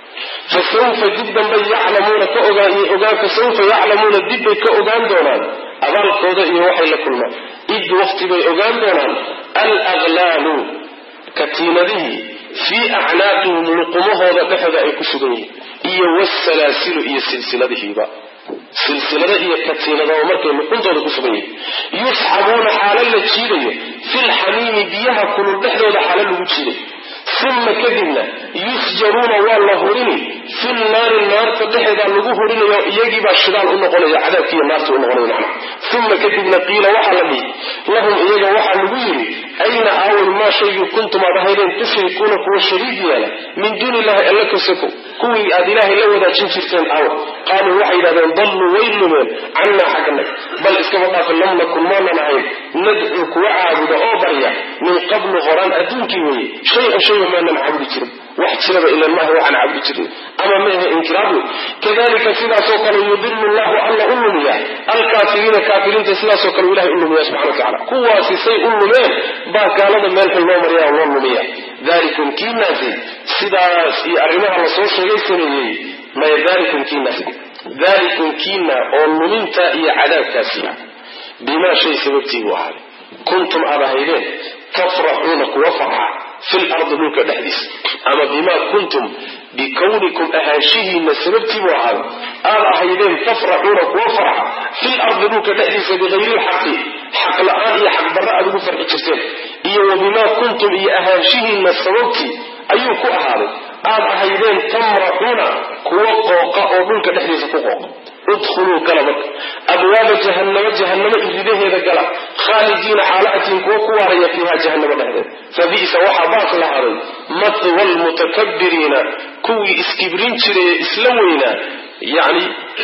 fasawfa dib dambay yaclamuuna ka ogaan fasawfa yaclamuuna dibbay ka ogaan doonaan abaalkooda iyo waxay la kulmaan id waqti bay ogaan doonaan alaglaalu katiinadihii fii acnaaqihim luqumahooda dhexooda ay ku sugan yihiin iyo wasalaasilu iyo silsiladihiiba silsilada iyo katiinada oo markay luquntooda ku sugan yihiin yusxabuuna xaalo la jiidayo filxamiimi biyaha kulul dhexdooda xaalo lagu jiidayo uma kadibna yusjaruuna waa la hurini fi naari naarta dhexeedaa lagu hurinayo iyagiibaa shidaal u noqonaya cadaabkiiyo naarta u noqonaya macna uma kadibna qiila waxaa la dhihi lahum iyaga waxaa lagu yidhi ayna aaway maa shaygii kuntum aad ahaydeen tushrikuuna kuwa shariig yeela min duuni illahi alla ka soko kuwii aad ilaahay la wadaajin jirteen aawa qaaluu waxay yidhahdeen dalluu way lumeen cannaa xagganag bal iskaba dhaafa lam nakun maanan ahayn nadcuu kuwa caabuda oo barya min qablu horaan adduunkii weeye shay-an shayba maanan caabudi jirin wax jiraba ilan maaha waxaan caabudi jirnay ama meehe inkiraadu kadalika sidaasoo kale yudilu llahu alla u lumiya alkaafiriina kaafiriinta sidaasoo kale ilahay u lumiya subxana watacala kuwaasi say u lumeen baa gaalada meel xun loo maryaa loo lumiya dalikum kiinaasi sidaas iyo arrimaha lasoo sheegay sameeyey maya dalikum kiinaasi dalikum kiina oo luminta iyo cadaabkaasi ah bimaa shay sababtii buu ahaaday kuntum aad ahaydeen tafraxuuna kuwa farxa fil ardi dhulka dhexdiisa ama bimaa kuntum bikawnikum ahaanshihiina sababtiibuu ahaaday aad ahaydeen tafraxuuna kuwa farxa fil ardi dhulka dhexdiisa bikayri lxaqi xaq la-aan iyo xaqdarra aad ugu farxi jirteen iyo wa bimaa kuntum iyo ahaanshihiina sababtii ayuu ku ahaaday aad ahaydeen tamraxuuna kuwa qooqa oo dhulka dhexdiisa ku qooqa udkhuluu gala marka abwaaba jahannama jahannamo iridaheeda gala khaalidiina xaalahatiin kuwa ku waaraya fiiha jahannamo dhexdeed fa bi'sa waxaa baas lahaaday matwa almutakabbiriina kuwii iskibrin jiray ee isla weynaa yacni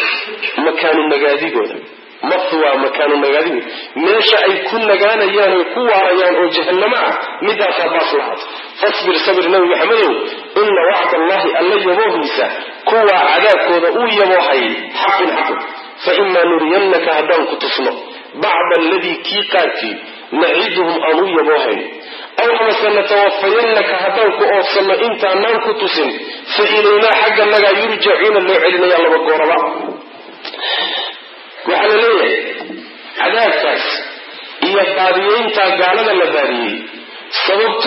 makaanu nagaadigooda mathwa makaanu nagaadigood meesha ay ku nagaanayaan oy ku waarayaan oo jahannamo ah midaasaa baas lahaatay fasbir sabir nabi maxamedow ina wacd allahi alla yaboohiisa kuwaa cadaabkooda uu yaboohay xaqun xaqun fa imaa nuriyannaka haddaan ku tusno bacda aladii kii qaarkii naciduhum aan u yaboohayn aw amase natawafayannaka haddaan ku oofsanno intaanaan ku tusin fa ilaynaa xagga nagaa yurjacuuna loo celinaya laba gooraba waxaa la leeyahay cadaabkaas iyo baadiyeyntaa gaalada la baadiyey sababteedu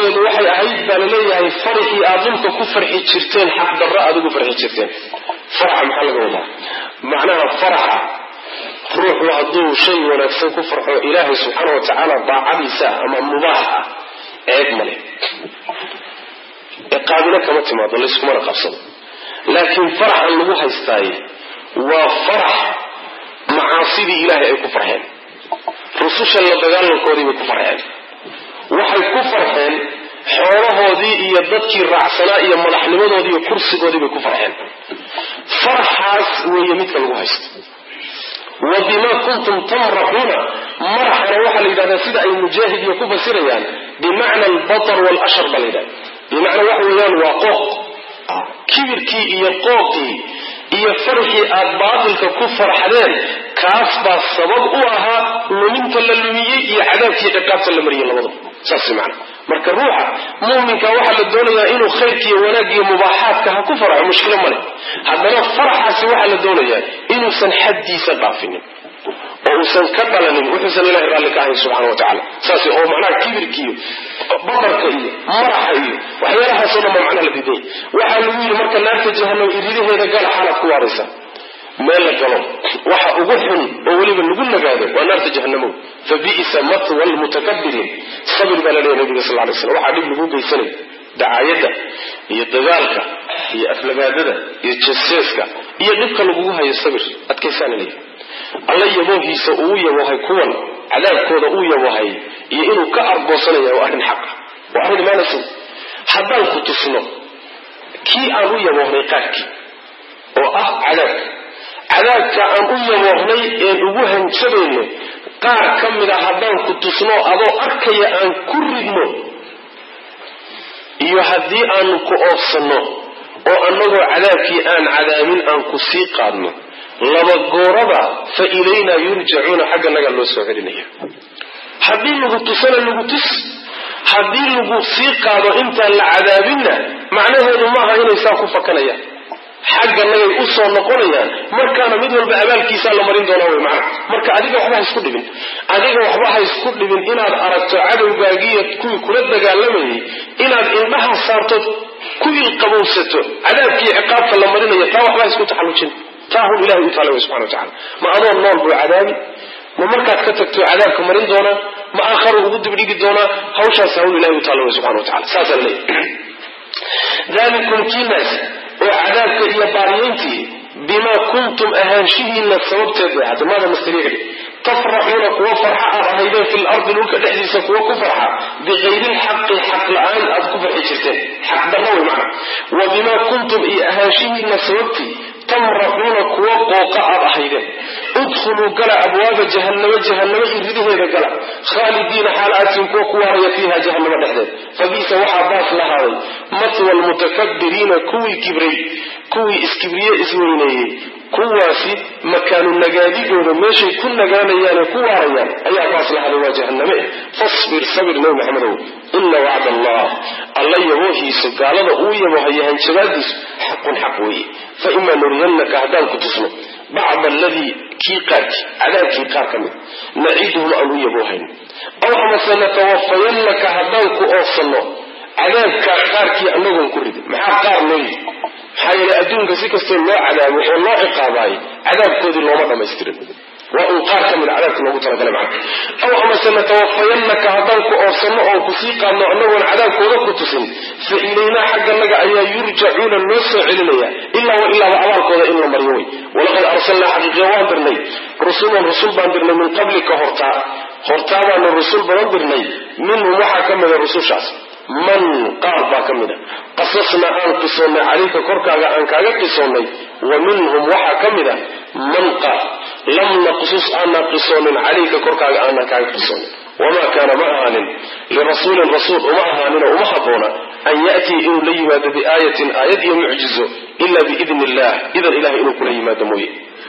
sababteedu waxay ahayd baa laleeyahay farxii aad dhulka ku farxi jirteen xaq darro aad ugu farxi jirteen faraxa maxaa laga wadaa macnaha faraxa ruuxu hadduu shay wanaagsan ku farxo ilaahay subxaana wa tacaala daacadiisa ama mubaax ah ceeb male ciqaabina kama timaado layskumana qabsado laakiin faraxan lagu haystaaye waa farax macaasidii ilaahay ay ku farxeen rususha la dagaalankoodii bay ku farxeen waxay ku farxeen xoolahoodii iyo dadkii raacsanaa iyo madaxnimadoodii iyo kursigoodii bay ku farxeen faraxaas weeye midka lagu haysto wa bimaa kuntum tamraxuuna maraxana waxaa la yidhahdaa sida ay mujaahid iyo ku fasirayaan bimacna albatar waalashar baa la yidhahda bimacnaa waxa weeyaan waa qooq kibirkii iyo qooqii iyo farxii aad baatilka ku farxdeen kaas baa sabab u ahaa luminta la lumiyey iyo cadaabkii ciqaabta la mariyey labadaba saas macna marka ruuxa muuminka waxaa la doonayaa inuu khayrkiiyo wanaaggiiyo mubaaxaadka ha ku farxo mushkilo male haddana faraxaasi waxaa la doonayaa inuusan xaddiisa dhaafinin oo uusan ka dhalanin wuxuusan ilahay raalli ka ahayn subxana wa tacala saas oo macnaha kibirkiiyo badarka iyo maraxa iyo waxyaalahaasoo dhan baa macnaha la diiday waxaa lagu yidhi marka naarta jahanam iridaheeda gala xaalaad ku waaraysa meel la galo waxa ugu xun oo weliba lagu nagaado waa naarta jahanamow fa bi'sa matwa lmutakabiriin sabir baa la leeyahy nabiga sal lay slam waxaa dhib lagu geysanay dacaayadda iyo dagaalka iyo aflagaadada iyo jaseeska iyo dhibka lagugu hayo sabir adkaysaana leeyahy alla yaboohiisa uu yaboohay kuwan cadaabkooda uu yaboohay iyo inuu ka argoosanaya waa arrin xaqa waa arrin imaanaysa haddaan ku tusno kii aan u yaboohnay qaarkii oo ah cadaabka cadaabka aan u yaboohnay een ugu hanjabayno qaar ka mid a haddaan ku tusno adoo arkaya aan ku ridno iyo haddii aanu ku oofsanno oo annagoo cadaabkii aan cadaabin aan ku sii qaadno laba gooraba fa ilaynaa yurjacuuna xagga naga loo soo celinaya haddii lagu tusana lagu tus haddii lagu sii qaado intaan la cadaabinna macnaheedu maaha inay saa ku fakanayaan xagga nagay u soo noqonayaan markaana mid walba abaalkiisaa la marin doonaa wey macna marka adiga waxba ha isku dhibin adiga waxba ha isku dhibin inaad aragto cadowgaagiiyo kuwii kula dagaalamayay inaad indhaha saartood ku ilqabowsato cadaabkii ciqaabta la marinayo taa waxba ha isku taxallujin taa hun ilahay u taala wey subxana wa tacala ma adoo nool buu cadaabi ma markaad ka tagto cadaabka marin doonaa ma aakharu ugu dibdhigi doonaa hawshaas hawl ilahay u taala wey subxana wa tacala saasaa la leeyahy dalikum kiinaas oo cadaabka iyo baariyeyntii bimaa kuntum ahaanshihiina sababteed bay ahaatay maada mastariicdi tafraxuuna kuwa farxa aad ahaydeen fi lardi dhulka dhexdiisa kuwa ku farxa bikayri lxaqi xaq la-aan aad ku farxi jirteen xaq darro wey macna wa bimaa kuntum iyo ahaanshihiina sababtii tamraxuuna kuwa qooqa aad ahaydeen udkhuluu gala abwaaba jahannamo jahannamo iridaheeda gala khaalidiina xaal aadtiin kuwa ku waaraya fiiha jahannamo dhexdeed fabiisa waxaa baas lahaaday matwa almutakabiriina kuwii kibray kuwii iskibriye isweyneeyey kuwaasi makaanu nagaadigooda meeshay ku nagaanayaane ku waarayaan ayaa baas lahaaday waa jahanname fasbir sabir nabi maxamedow ina wacd allah alla yaboohiisu gaalada uu yabohaya hanjabaadiisu xaqun xaq weeye fa imaa nuriyannaka haddaan ku tusno bacda aladii kii qaarkii cadaabkii qaar ka mid naciiduhum aan u yaboohayn aw amase natawafayannaka haddaan ku oofsanno cadaabkaa qaarkii anagoon ku ridin maxaa qaar loo yidhi maxaa yeelay adduunka si kastoo loo cadaabo oo loo ciqaabaayay cadaabkoodii looma dhammaystirin waa uu qaar ka mid cadaabka loogu talagalay macna aw amase natawafayannaka haddaan ku oofsanno oon ku sii qaadno annagoon cadaabkooda ku tusin fa ilaynaa xagganaga ayaa yurjacuuna loo soo celinaya ilaa wa ilaaba abaalkooda in la maryo wey walaqad arsalnaa xaqiiqiya waan dirnay rusulan rusul baan dirnay min qablika hortaa hortaa baanu rusul badan dirnay minhum waxaa ka mida rusushaas man qaar baa ka mida qasasna aan qisoonnay calayka korkaaga aan kaaga qisoonnay wa minhum waxaa ka mida man qaar lam naqsus aanaan qisoonin calayka korkaaga aanaan kaaga qisoonin wamaa kaana ma ahaanin lirasuulin rasuul uma ahaaninoo uma habboona an ya'tii inuu la yimaado biaayatin aayad iyo mucjizo ila biidni illah idan ilahay inuu kula yimaado mooye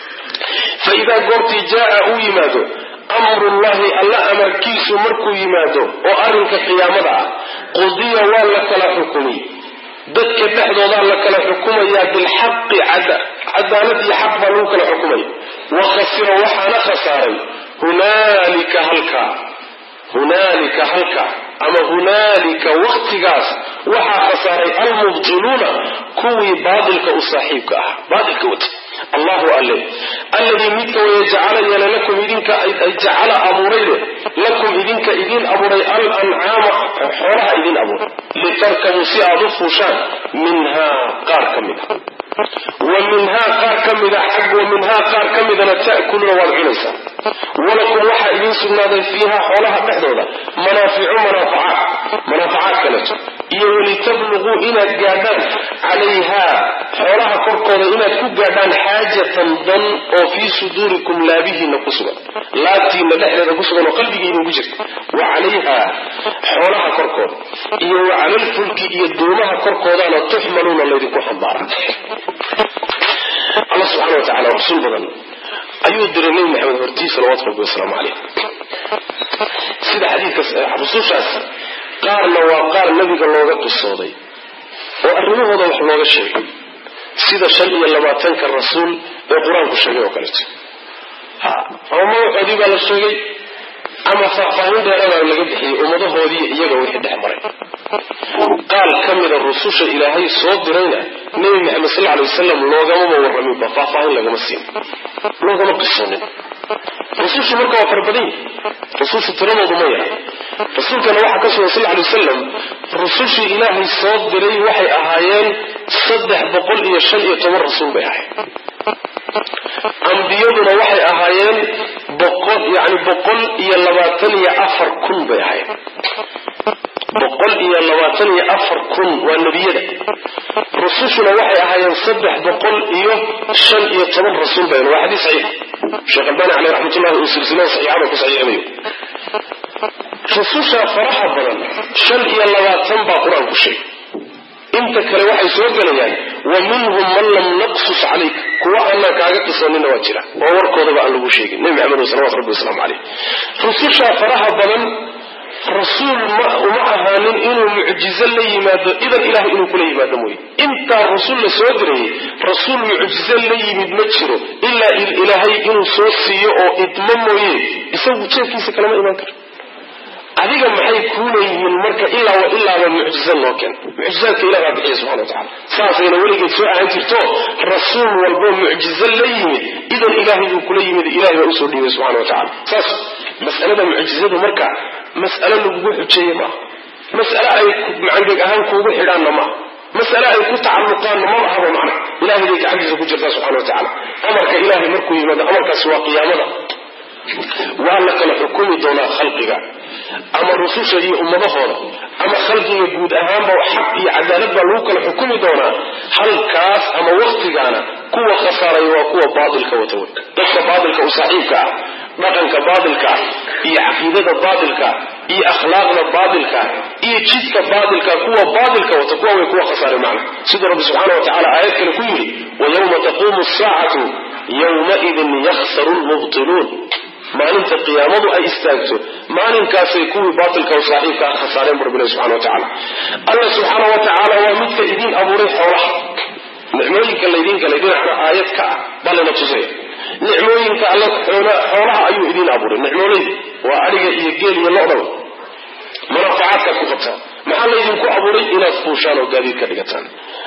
fa idaa goortii jaaa uu yimaado amrullahi alla amarkiisu markuu yimaado oo arrinka qiyaamada ah qudiya waa la kala xukumiy dadka dhexdoodaa la kala xukumayaa bilxaqi cadaalad iyo xaq baa lagu kala xukumaya wa khasira waxaana khasaaray hunaalika halkaa hunaalika halkaa ama hunaalika waktigaas waxaa khasaaray almubtiluuna kuwii baatilka u saaxiibka ah baatilka wata allahu alle alladii midka waya jacala yeela lakum idinka jacala abuurayde lakum idinka idiin abuuray al ancaama xoolaha idiin abuuray litarkabuu si aad u fuushaan minhaa qaar ka mid a wa minhaa qaar ka mida xag wa minhaa qaar ka midana ta'kuluuna waad cunaysaan walakum waxaa idiin sugnaaday fiiha xoolaha dhexdooda manaaficu manaafacaad manaafacaad kaleto iyo walitabluguu inaad gaadhaan calayhaa xoolaha korkooda inaad ku gaadhaan xaajatan dan oo fii suduurikum laabihiina ku sugan laabtiina dhexdeeda ku sugan oo qalbiga idinku jirta wa calayhaa xoolaha korkooda iyo wa calalfulki iyo doomaha korkoodana tuxmaluuna laydinku xambaara alla subxana wa tacala rasuul badan ayuu diray nebi maxamed hortii salawatu rabbi wasalaamu caleyh sida xadiidka rusushaas qaarna waa qaar nebiga looga qisooday oo arrimahooda wax looga sheegay sida shan iyo labaatanka rasuul ee qur-aanku sheegay oo kaleeto ha ama magacoodii baa la sheegay ama faahfaahin dheeradaa laga bixiyey ummadahoodii iyaga wixii dhex maray qaal ka mida rususha ilaahay soo dirayna nebi maxamed sal alay wasalam loogamama warraminba faahfaahin lagama siin loogama qisoonin rusushu marka waa fara badan yihi rusushu tiradoodu ma yara rasuulkana waxaa ka sugan sal alay wasalam rusushii ilaahay soo diray waxay ahaayeen saddex boqol iyo shan iyo toban rasuul bay ahaayeen ambiyaduna waxay ahaayeen boqol yani boqol iyo labaatan iyo afar kun bay ahaayeen boqol iyo labaatan iyo afar kun waa nebiyada rusushuna waxay ahaayeen saddex boqol iyo shan iyo toban rasuul bay waa xadiis saxiix sheekh albani caleyh raxmatullahi uu silsilada saxiixada ku saxiixinayo rususha faraha badan shan iyo labaatan baa qur-aanku sheegay inta kale waxay soo gelayaan wa minhum man lam naqsus calayk kuwa aanaan kaaga qisanina waa jira oo warkoodaba aan lagu sheegin nebi maxamed salawatu rabbi wasalaamu caleyh rususha faraha badan rasuul ma uma ahaanin inuu mucjizo la yimaado idan ilahay inuu kula yimaado mooye intaa rasuul la soo dirayay rasuul mucjizo la yimid ma jiro ilaa ilaahay inuu soo siiyo oo idmo mooye isagu jeefkiisa kalama imaan karo adiga maxay kuula yihiin marka ilaa wa ilaaba mucjizo loo keena mucjizaadka ilah baa bixiya subxana wa tacala saasayna weligeed soo ahaan jirto rasuul walbo mucjizo la yimid idan ilaahay buu kula yimid ilahay baa usoo dhiibay subxana wa tacala saas mas'alada mucjizadu marka mas'alo lagugu xujeeye maaha mas'ale ay macangeg ahaan kuugu xidhaanna maaha mas'ale ay ku tacalluqaanna ma ahaba macna ilahay bay gacantiisa ku jirtaa subxana wa tacala amarka ilahay markuu yimaado amarkaasi waa qiyaamada waa la kala xukumi doonaa khalqiga ama rususha iyo ummadahooda ama khalqiga guud ahaanba xaq iyo cadaalad baa lagu kala xukumi doonaa halkaas ama waktigaana kuwa khasaaraya waa kuwa baatilka wata wey dadka baatilka u saaxiibka ah dhaqanka baatilka iyo caqiidada baatilka iyo akhlaaqda baatilka iyo jidka baatilka kuwa baatilka wata kuwa way kuwa khasaaray macna siduu rabbi subxaana wa tacala aayad kale ku yidhi wayawma taquumu saacatu yowmaidin yakhsaru lmubtiluun maalinta qiyaamadu ay istaagto maalinkaasay kuwii baatilka o saaxiibka ah khasaareen bu rabbilahi subxana wa tacaala alla subxaana wa tacaala waa midka idiin abuuray xoolaha nicmooyinka laydin galay dhinacna aayad ka ah baa layna tusaya nicmooyinka alla xoolaha ayuu idiin abuuray nicmooleyda waa adhiga iyo geel iyo lodaba manaafacaadkaad ku qabtaan maxaa laydinku abuuray inaad fuushaan oo gaadiid ka dhigataan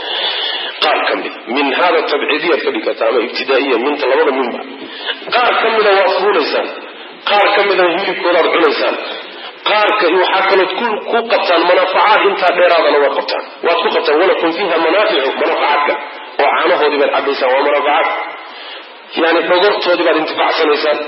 qaar ka mida min hada tabciidiyaad ka dhigataan ama ibtidaa'iya minta labada minba qaar ka mida waad fuulaysaan qaar ka mida hilibkoodaad cunaysaan qaarka waxaa kalood ku qabtaan manaafacaad intaa dheeraadana waad qabtaan waad ku qabtaan walakum fiiha manaaficu manaafacaadka oo caanahoodii baad cabaysaan waa manaafacaad yani dhogortoodii baad intifacsanaysaan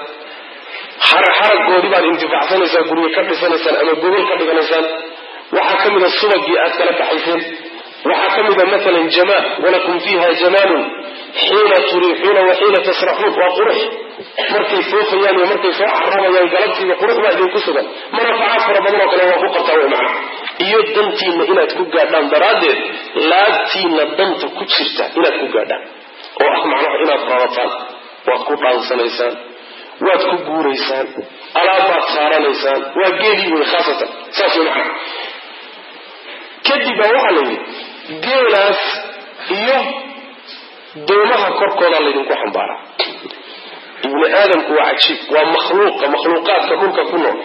xaragoodii baad intifacsanaysaan guryo ka dhisanaysaan ama gogol ka dhiganaysaan waxaa ka mida subagii aad kala baxayseen waxaa ka mida maalan jamaal walakum fiiha jamaalun xiina turiixuuna wa xiina tasraxuun waa qurux markay foofayaan iyo markay soo carabayaan galabtiiba qurux baa idinku sugan manaafacaad fara badan oo kale waa ku qabtaa way macna iyo dantiinna inaad ku gaadhaan daraaddeed laabtiinna danta ku jirta inaad ku gaadhaan oo ah macnaha inaad rarataan waad ku dhaansanaysaan waad ku guuraysaan alaabbaad saaranaysaan waa geelii wey khaasatan saas way macna kadib baa waxaa la yidhi geelaas iyo doomaha korkoodaa laydinku xambaaraa ibni aadamku waa cajiib waa makhluuqa makhluuqaadka dhulka ku nool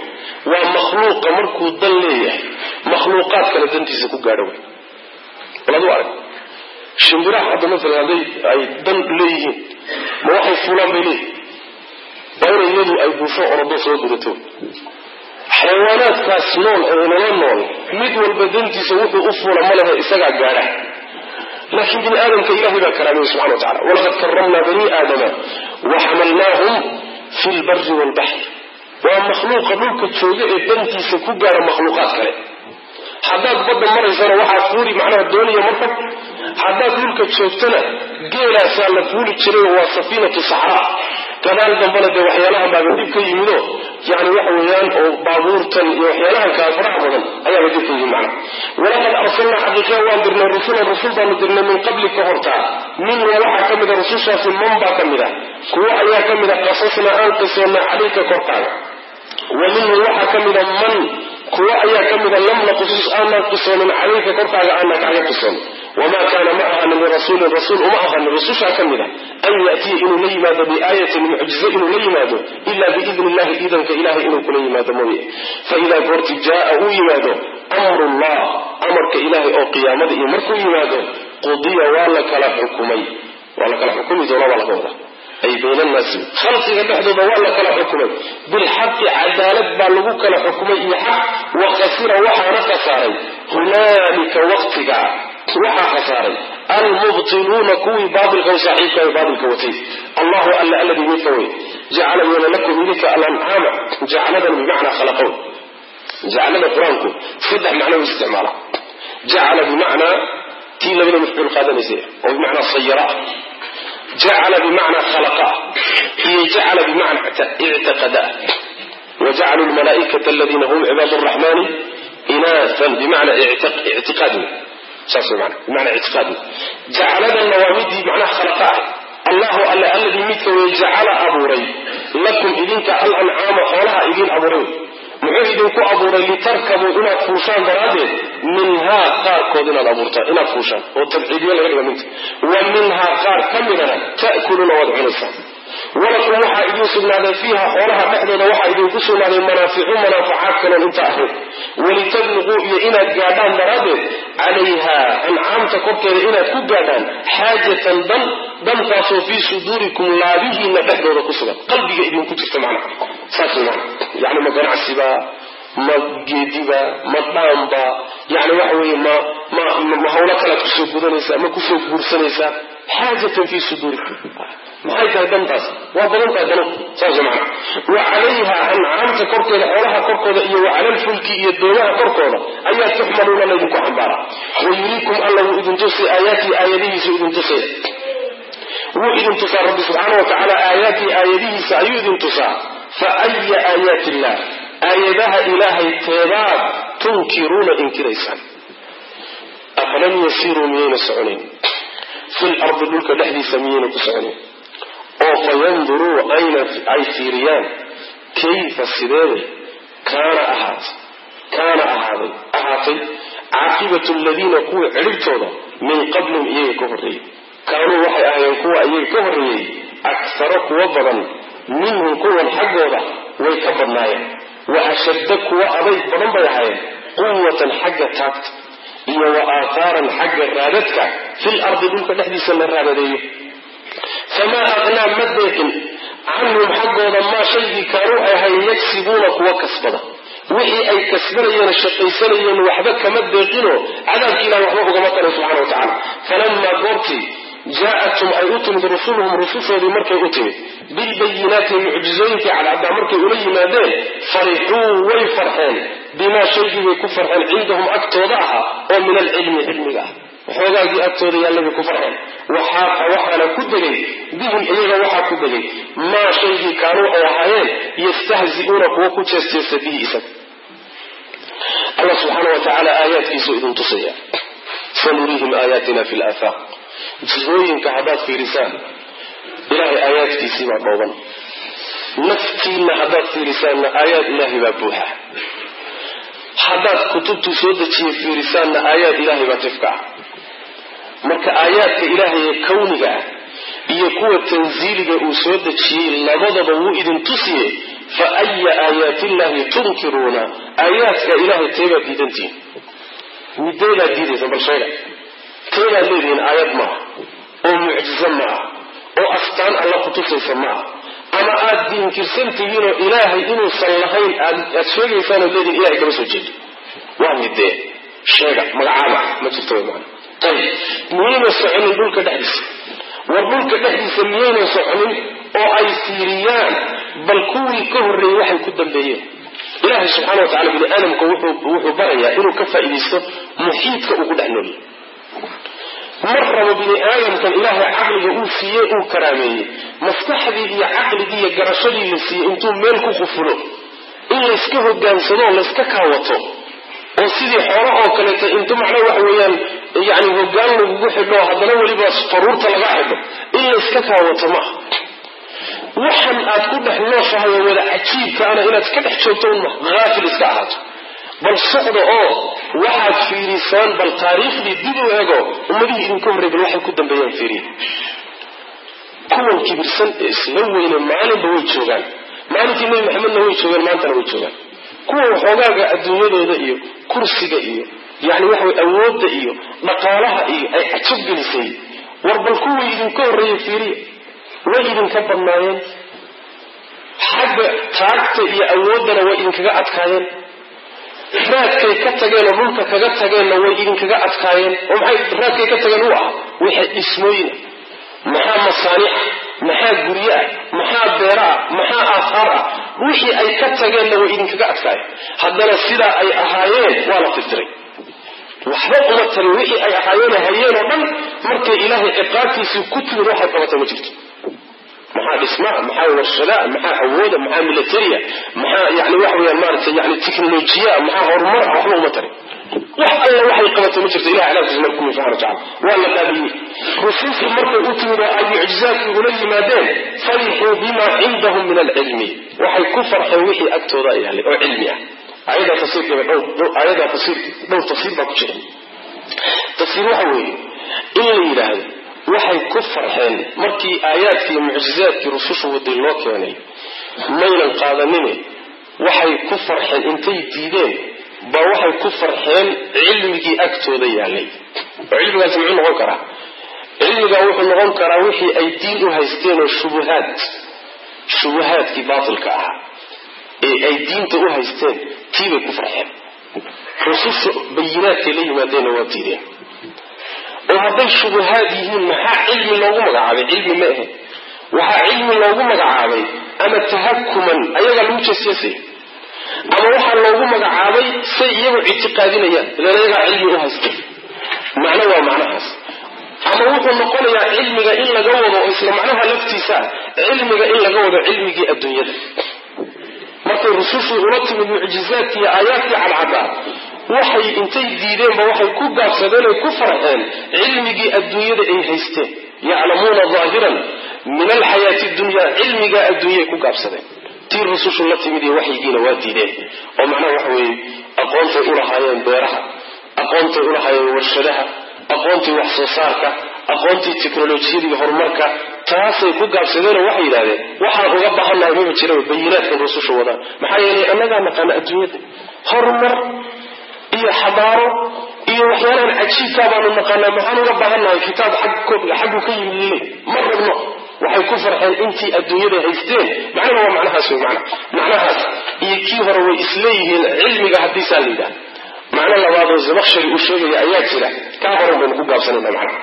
waa makhluuqa markuu dan leeyahay makhluuqaad kale dantiisa ku gaadho wey baladu arag shimbiraha hadda maalan hadday ay dan leeyihiin ma waxay fuulaan bay leeyihin waa inay iyadu ay buusho orodo soo durato xayawaanaadkaas nool ee nala nool mid walba dantiisa wuxuu u fuula ma lehe isagaa gaadha laakiin bini aadamka ilahay baa karaamiyey subxana wa tacala walaqad karamnaa bani aadama wa xamalnaahum fi lbari waalbaxr waa makhluuqa dhulka jooga ee dantiisa ku gaadha makhluuqaad kale haddaad badda maraysana waxaa fuuli macnaha dooniya markab haddaad dhulka joogtana geelaasaa la fuuli jiray waa safiinatu saxraa gadaal dambana dee waxyaalahan baaba dib ka yimido yani waxa weeyaan oo baabuurtan iyo waxyaalahan kaa faraha badan ayaaba dib ka yimid macna walaqad arsalnaa xaqiiqiya waan dirnay rusulan rusul baanu dirnay min qabli ka hortaa minhu waxaa ka mida rusushaasi man baa ka mid a kuwo ayaa ka mida qasasnaa aan qisoonnay calayka korkaaga wa minhu waxaa ka mida man kuwo ayaa ka mida lam naqsus aanaan qisoonin calayka korkaaga aanaan kaaga qisoonin wamaa kaana ma ahanin lirasuulin rasuul uma ahanin rusushaa ka mid a an yatiya inuu la yimaado biaayatin mucjize inuu la yimaado ila biidni illahi iidanka ilahay inuu kula yimaado mooye faidaa goorti jaaa uu yimaado amru llah amarka ilahay oo qiyaamada iyo markuu yimaado qudiya waa la kala xukumay waa la kala xukumi doona baa laga wadaa ay bayna annaasi khalqiga dhexdooda waa la kala xukumay bilxaqi cadaalad baa lagu kala xukumay iyo xaq wa khasira waxaana khasaaray hunaalika waqtiga waxaa khasaaray almubtiluuna kuwii baailka u saaxiibka ee baailka watay allahu alla alladii midka wey jacala yeela lakum idinka alancaama jacaladan bimacnaa khalaqown jacalada qur-aanku saddex macno u isticmaala jacala bimacnaa tii labada mafcuul qaadanaysa oo bimacnaa sayara jacala bimacnaa khalaqa iyo jacala bimacnaa ictiqada wajacaluu lmalaaikata aladiina hum cibaad raxmani inaasan bimacnaa ictiqaad saas wey mana bimacnaa ictiqaad jacaladanna waa midii macnaha khalaqa ah allahu alle alladii midka wey jacala abuuray lakum idinka alancaama xoolaha idiin abuuray muxuu idinku abuuray litarkabuu inaad fuushaan daraaddeed minhaa qaarkood inaad abuurtaan inaad fuushaan oo tabciidiyo laga dhiga minta wa minhaa qaar ka midana ta'kuluuna waad cunaysaan walakum waxaa idiin sugnaaday fiiha xoolaha dhexdooda waxaa idinku sugnaaday manaaficu manaafacaad kaloon inta ahayd walitabliquu iyo inaad gaadhaan daraaddeed calayha ancaamta korkeeda inaad ku gaadhaan xaajatan dan dantaasoo fii suduurikum laabihiina dhexdooda ku sugan qalbiga idinku jirta macna saas mana yani ma ganacsiba ma geediba ma dhaamba yani waxa weye ma ma ma hawlo kalead kusoo gudanaysaa ma kusoo guursanaysaa xaajatan fii suduurikum maxay tahay dantaas waa badan tahay danu saas mana wa calayha ancaamta korkeeda xoolaha korkooda iyo wa cala lfulki iyo doomaha korkooda ayaa tuxmaluuna laydinku xambaara wa yuriikum alla wuu idin tusi aayaatii aayadihiisu idin tusay wuu idin tusaa rabbi subxaana wa tacaala aayaatii aayadihiisa ayuu idin tusaa fa aya aayaati illah aayadaha ilaahay teebaad tunkiruuna inkiraysaan afalam yasiiruu miyayna soconayn fi lardi dhulka dhexdiisa miyayna ku soconayn oo fayanduruu ayna ay fiiriyaan kayfa sideeday kaana ahaatay kaana ahaaday ahaatay caaqibatu aladiina kuwa cidhibtooda min qablihim iyaga ka horreeyey kaanuu waxay ahaayeen kuwa iyaga ka horreeyey aksaro kuwa badan minhum kuwan xaggooda way ka badnaayeen wa ashadda kuwa adayg badan bay ahaayeen quwatan xagga taagta iyo wa aahaaran xagga raadadka fil ardi dhulka dhexdiisa la raadadeeyo famaa aqnaa ma deeqin canhum xaggooda maa shaygii kaanuu ay ahayn yagsibuuna kuwa kasbada wixii ay kasbanayeen shaqaysanayeen waxba kama deeqinoo cadaabki ilahi waxba ugama taray subxana wa tacala falamaa goortii jaa'athum ay u timid rusuluhum rusushoodii markay u timid bilbayinaati mucjizooyinkii cadcaddaa markay ula yimaadeen farixuu way farxeen bimaa shaygii bay ku farxeen cindahum agtooda ahaa oo min alcilmi cilmiga ah waxoogaagii agtooda yaallabay ku farxeen waxaaqa waxaana ku degay bihim iyaga waxaa ku degay maa shaygii kaanuu ay ahaayeen yastahzi'uuna kuwa ku jeesteesta bihi isaga allah subxaana wa tacaala aayaadkiisuu idin tusaya sanuriihim aayaatina fi laafaaq jihooyinka haddaad fiirisaan ilaahay aayaadkiisii baa dhooban naftiinna haddaad fiirisaanna aayaad ilaahay baa buuxa haddaad kutubtuu soo dejiye fiirisaanna aayaad ilaahay baa tifka ah marka aayaadka ilaahay ee kawniga ah iyo kuwa tansiiliga uu soo dejiyey labadaba wuu idin tusiye fa aya aayaati illahi tunkiruuna aayaadka ilahay teebaad diidantihin mideedaad diidaysa bal sheega teebaad leedihiin aayad ma ah oo mucjizo ma ah oo astaan alla kutusaysa ma ah ama aad diinkirsan tihiinoo ilaahay inuusan lahayn aad sheegaysaanoo leedihin ilahay kama soo jeedo waa midee sheega magacaaba ma jirto wy maana ayib miyayna soconin dhulka dhexdiisa war dhulka dhexdiisa miyayna soconin oo ay fiiriyaan bal kuwii ka horreeyey waxay ku dambeeyeen ilaahay subxana wa tacala bini aadamka wuxuu barayaa inuu ka faa'iidaysto muxiidka uu ku dhex noolyahy mar rabo bini aadamkan ilaahay caqliga uu siiyey uu karaameeyey maskaxdii iyo caqligii iyo garashadii la siiyey intuu meel ku qufulo in layska hogaansado layska kaawato oo sidii xoolo oo kaleeto intu macnaa waxa weeyaan yani hogaan lagugu xidho haddana weliba faruurta laga xidho in layska kaawato maaha waxan aad ku dhex nooshahay oo wada cajiibkaana inaad iska dhex joogto un maha haafil iska ahaato bal socda oo waxaad fiirisaan bal taariikhdii dib u ego ummadihii idinka horrey bal waxay ku dambeeyaan fiiriya kuwan kibirsan ee isla weyne maalinba way joogaan maalinkii nebi maxamedna way joogeen maantana way joogaan kuwa waxoogaaga adduunyadooda iyo kursiga iyo yani waxa way awoodda iyo dhaqaalaha iyo ay cajab gelisay war bal kuwii idinka horreeyey fiiriya way idinka badnaayeen xagga taagta iyo awooddana way idinkaga adkaayeen raadkay ka tageen oo dhulka kaga tageenna way idinkaga adkaayeen oo maxay raadkay ka tageen u ah wixii dhismooyina maxaa masaaniica maxaa guryo ah maxaa beera ah maxaa aahaar ah wixii ay ka tageenna way idinkaga adkaayeen haddana sidaa ay ahaayeen waa la tirtiray waxba uma tarin wixii ay ahaayeen hayeen oo dhan markay ilaahay ciqaabtiisii ku timid waxay qabatay ma jirto maxaa dhismaa maxaa warshadaa maxaa awooda maxaa militaria maxaa yani waxa weyaan maarata yani technolojiya maxaa horumar ah waxba uma tarin wax alla waxay qabatay ma jirto ilahi cadaabkiisa marka kumi subxana wataala waa la baabiyey rusushii markay u timid oo ay mucjizaadkii ula yimaadeen farixuu bima cindahum min alcilmi waxay ku farxeen wixii agtooda yaalay oo cilmi ah ayadaa tafsiirkeeda dhowr ayadaa tafsiir dhowr tafsiir baa ku jira tafsiir waxa weeye in la yidhaahdo waxay ku farxeen markii aayaadkii iyo mucjizaadkii rususha waday loo keenay maynan qaadanine waxay ku farxeen intay diideen ba waxay ku farxeen cilmigii agtooda yaalay oo cilmigaasi muxuu noqon karaa cilmigaa wuxuu noqon karaa wixii ay diin u haysteen oo shubuhaad shubuhaadkii baatilka ahaa ee ay diinta u haysteen tiibay ku farxeen rususha bayinaadkay la yimaadeenna waa diideen oo hadday shubuhaad yihiin maxaa cilmi loogu magacaabay cilmi ma ahe waxaa cilmi loogu magacaabay ama tahakuman ayagaa lagu jeesjeesay ama waxaa loogu magacaabay say iyagu ictiqaadinayaan idan ayagaa cilmi u haystay macno waa macnahaas ama wuxuu noqonayaa cilmiga in laga wado oo isla macnaha laftiisa cilmiga in laga wado cilmigii adduunyada markay rusushii ula timid mucjizaadkii iyo aayaadkii cadcadaa waxay intay diideenba waxay ku gaabsadeen oy ku farxeen cilmigii adduunyada ay haysteen yaclamuuna daahiran min alxayaati dunya cilmigaa adduunyay ku gaabsadeen tii rusushu la timid iyo waxyigiina waa diideen oo macnaha waxa weeye aqoontay ulahaayeen beeraha aqoontay ulahaayeen warshadaha aqoontii wax soo saarka aqoontii teknolojiyada iyo horumarka taasay ku gaabsadeenoo waxay yidhahdeen waxaan uga baahannahay maba jira bayinaadkan rususha wadaan maxaa yeelay annagaa naqaana adduunyada horumar iyo xabaaro iyo waxyaalahan cajiibkaa baanu naqaanaa maxaan uga baahannahay kitaab xaggu ka yimid lile ma rabno waxay ku farxeen intii adduunyada haysteen macnaha waa macnahaas wey mana macnahaas iyo kii hore way isleeyihiin cilmiga haddiisaa la yidhaha macno labaadoo zabakshari uu sheegaya ayaa jira kaa horan baynu ku gaabsanayna macnaha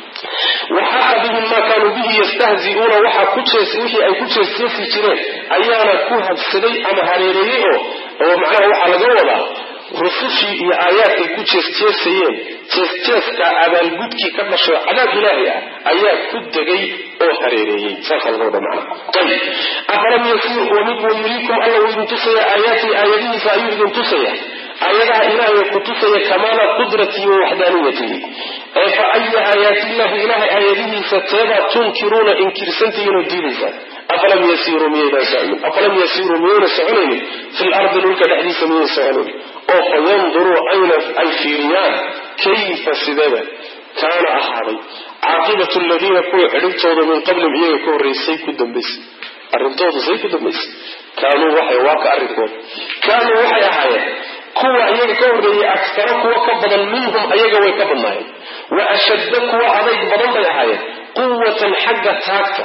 waxaaqa bihim maa kaanuu bihi yastahzi'uuna waxaa ku jees wixii ay ku jeesjeesi jireen ayaana ku habsaday ama hareereeyey oo oo macnaha waxaa laga wadaa rusushii iyo aayaadkay ku jeesjeesayeen jeesjeeska abaalgudkii ka dhashay cadaab ilaahi ah ayaa ku degay oo hareereeyey saasaa laga wada macnaha ayib afalam yasiir wamid wayuriikum alla uu idin tusaya aayaatii aayadihiisa ayuu idin tusaya aayadaha ilaahay ku tusaya kamaala qudratii wa waxdaaniyatihi ee fa aya aayaatillahi ilahay aayadihiisa teebaad tunkiruuna inkirsantihiin oo diidaysaan afalam yasiiruu miyaydaan socmin afalam yasiiruu miyayna soconaynin fi lardi dhulka dhexdiisa miyayna soconaynin oo fa yanduruu ayna ay fiiriyaan kayfa sideeba kaana ahaaday caaqibatu aladiina kuwa cidhibtooda min qablihim iyaga ka horreysay ku dambaysay arrintooda say ku dambaysay kaanuu waxay waa ka arrinkood kaanuu waxay ahaayeen kuwa iyaga ka horreeyey aktara kuwa ka badan minhum ayaga way ka badnaayeen wa ashadda kuwa adayg badan bay ahaayeen quwatan xagga taagta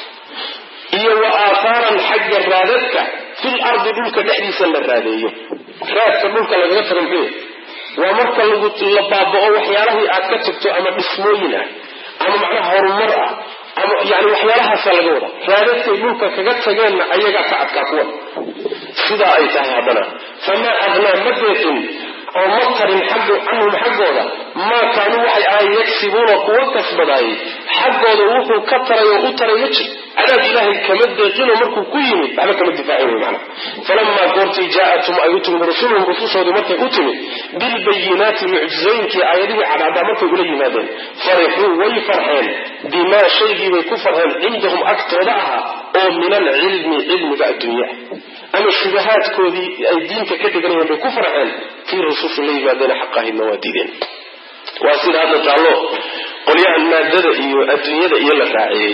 iyo wa aahaaran xagga raadadka fil ardi dhulka dhexdiisa la raadeeyo raadka dhulka lagaga taga muxuu waa marka lagu la baaba'o waxyaalahii aad ka tagto ama dhismooyin ah ama macnaha horumar ah ama yani waxyaalahaasa laga wada raadadkay dhulka kaga tageenna ayagaa ka adkaa kuwan sidaa ay tahay haddana famaa adnaa ma deeqin oo ma tarin canhum xaggooda maa kaanuu waxay ahayn yagsibuuna kuwa kasbadaayay xaggooda wuxuu ka taray oo u taray ma jir cadaab ilaahay kama deeqinoo markuu ku yimid waxba kama difaacin wey macana falamaa goortii jaa-atum ay u timid rusuluhum rusushoodii markay u timid bilbayinaati mucjizooyinkii aayadihii cadcaddaa markay ula yimaadeen farixuu way farxeen bimaa shaygiibay ku farxeen cindahum agtooda ahaa oo min alcilmi cilmiga adduunya ama shubahaadkoodii ay diinta ka dhiganayeen bay ku farxeen tii rusushu la yimaadeen xaqahidna waa diideen waa sida hadda taallo qolyahan maadada iyo adduunyada iyo la raaciyey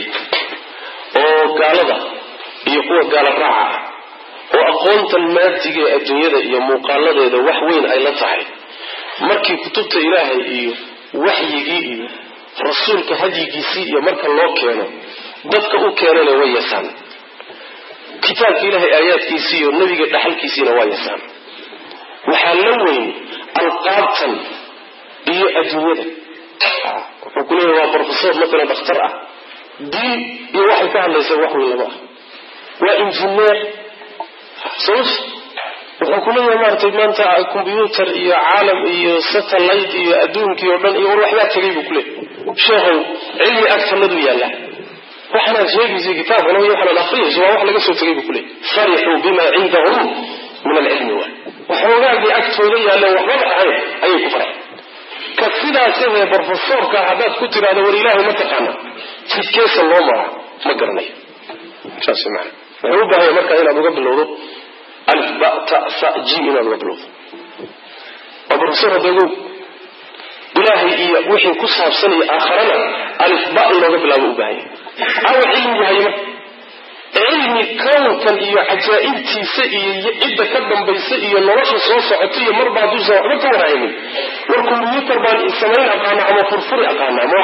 oo gaalada iyo kuwa gaala raaca ah oo aqoontan maadiga ee adduunyada iyo muuqaaladeeda wax weyn ay la tahay markii kutubta ilaahay iyo waxyigii iyo rasuulka hadyigiisii iyo marka loo keeno dadka u keenana way yasaan kitaabka ilaahay aayaadkiisii iyo nebiga dhaxalkiisiina waa yasaan waxaa la weyn alqaabtan iyo adduunyada wuxuu ku leeyahy waa brofesor matalan dhakhtar ah diin iyo waxay ka hadlaysaa wax weyn lama ah waa injineer soos wuxuu ku leeyahay maaratay maanta combyuutar iyo caalam iyo satellite iyo adduunkii oo dhan iyo war waxbaa tegay buu kuleeyahy sheekhow cilmi agtanadu yaalla waxanaad sheegaysa kitaabkan iyo waxanaad akriyayso waa wax laga soo tegay buu kuleeyahy farixuu bima cindahum min alcilmi waay waxoogaagii agtooda yaalleen waxbaba ahayn ayay ku farxeen ka sidaasahee brofesorka haddaad ku tidhahdo war ilaahay ma taqaana jidkeesa loo mara ma garanayo saas maana wuxuu u baahanya markaa inaad uga bilowdo alif ba ta sa ji inaad uga bilowdo waa brofesor hadeegow ilaahay iyo wixii ku saabsanaya aakharana alif ba inooga bilaabo u baahanya awa cilmi yahay marka cilmi kownkan iyo cajaa'ibtiisa iyo cidda ka dambaysa iyo nolosha soo socota iyo marba hadduusan waxba ka warhaynin war kombyuutar baan samayn aqaana ama furfuri aqaana ama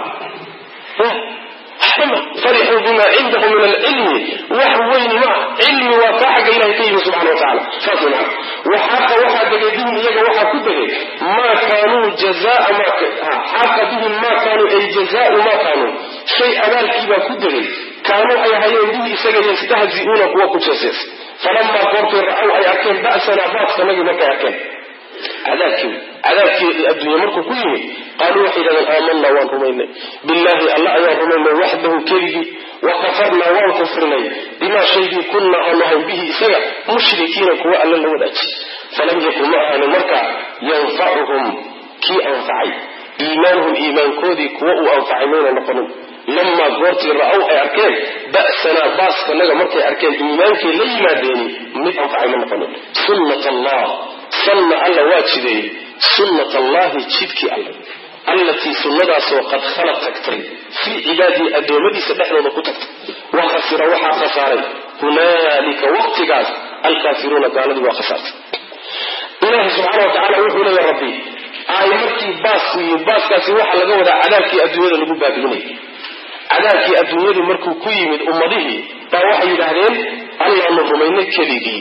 waxba waxbama farixuu bima cindahu min alcilmi wax weyni maa cilmi waa kaa xagga ilahay ka yimi subxana wa tacala saas maa waxaaqa waxaa degay bihim iyaga waxaa ku degay maa kaanuu jazaa ma xaaqa bihim maa kaanuu ay jazaau maa kaanuu shay abaalkiibaa ku degay kaanuu ay hayeen bihi isaga yastahzi'uuna kuwa ku jeesees falamaa goortay ra-ow ay arkeen ba'sanaa baaskanagii markay arkeen cadaabkii cadaabkii adduunya markuu ku yimid qaaluu waxay yidhahdeen aamanaa waan rumaynay billaahi alla ayaan rumaynay waxdahu keligii wa kafarnaa waan kufrinay bimaa shaygii kunna aanu ahayn bihi isaga mushrikiina kuwa alla la wadaaji falam yakun ma ahaanin markaa yanfacuhum kii anfacay iimaanuhum iimaankoodii kuwa uu anfacay mayna noqonin lamaa goortii ra-ow ay arkeen ba'sanaa baaskanaga markay arkeen iimaankay la yimaadeeni mid anfacay ma noqonin sunnat allah sanna alla waa jideeyey sunnat allahi jidkii alle allatii sunnadaasoo qad khalad tagtay fii cibaadihi addoommadiisa dhexdooda ku tagtay wa khasira waxaa khasaaray hunaalika waqtigaas alkaafiruuna gaaladii waa khasaartay ilaahi subxaana wa tacala wuxuu leeya rabbi ay markii baasku yimid baaskaasi waxaa laga wadaa cadaabkii adduunyada lagu baabi'inay cadaabkii adduunyadu markuu ku yimid ummadihii baa waxay yidhaahdeen allaanu rumaynay keligii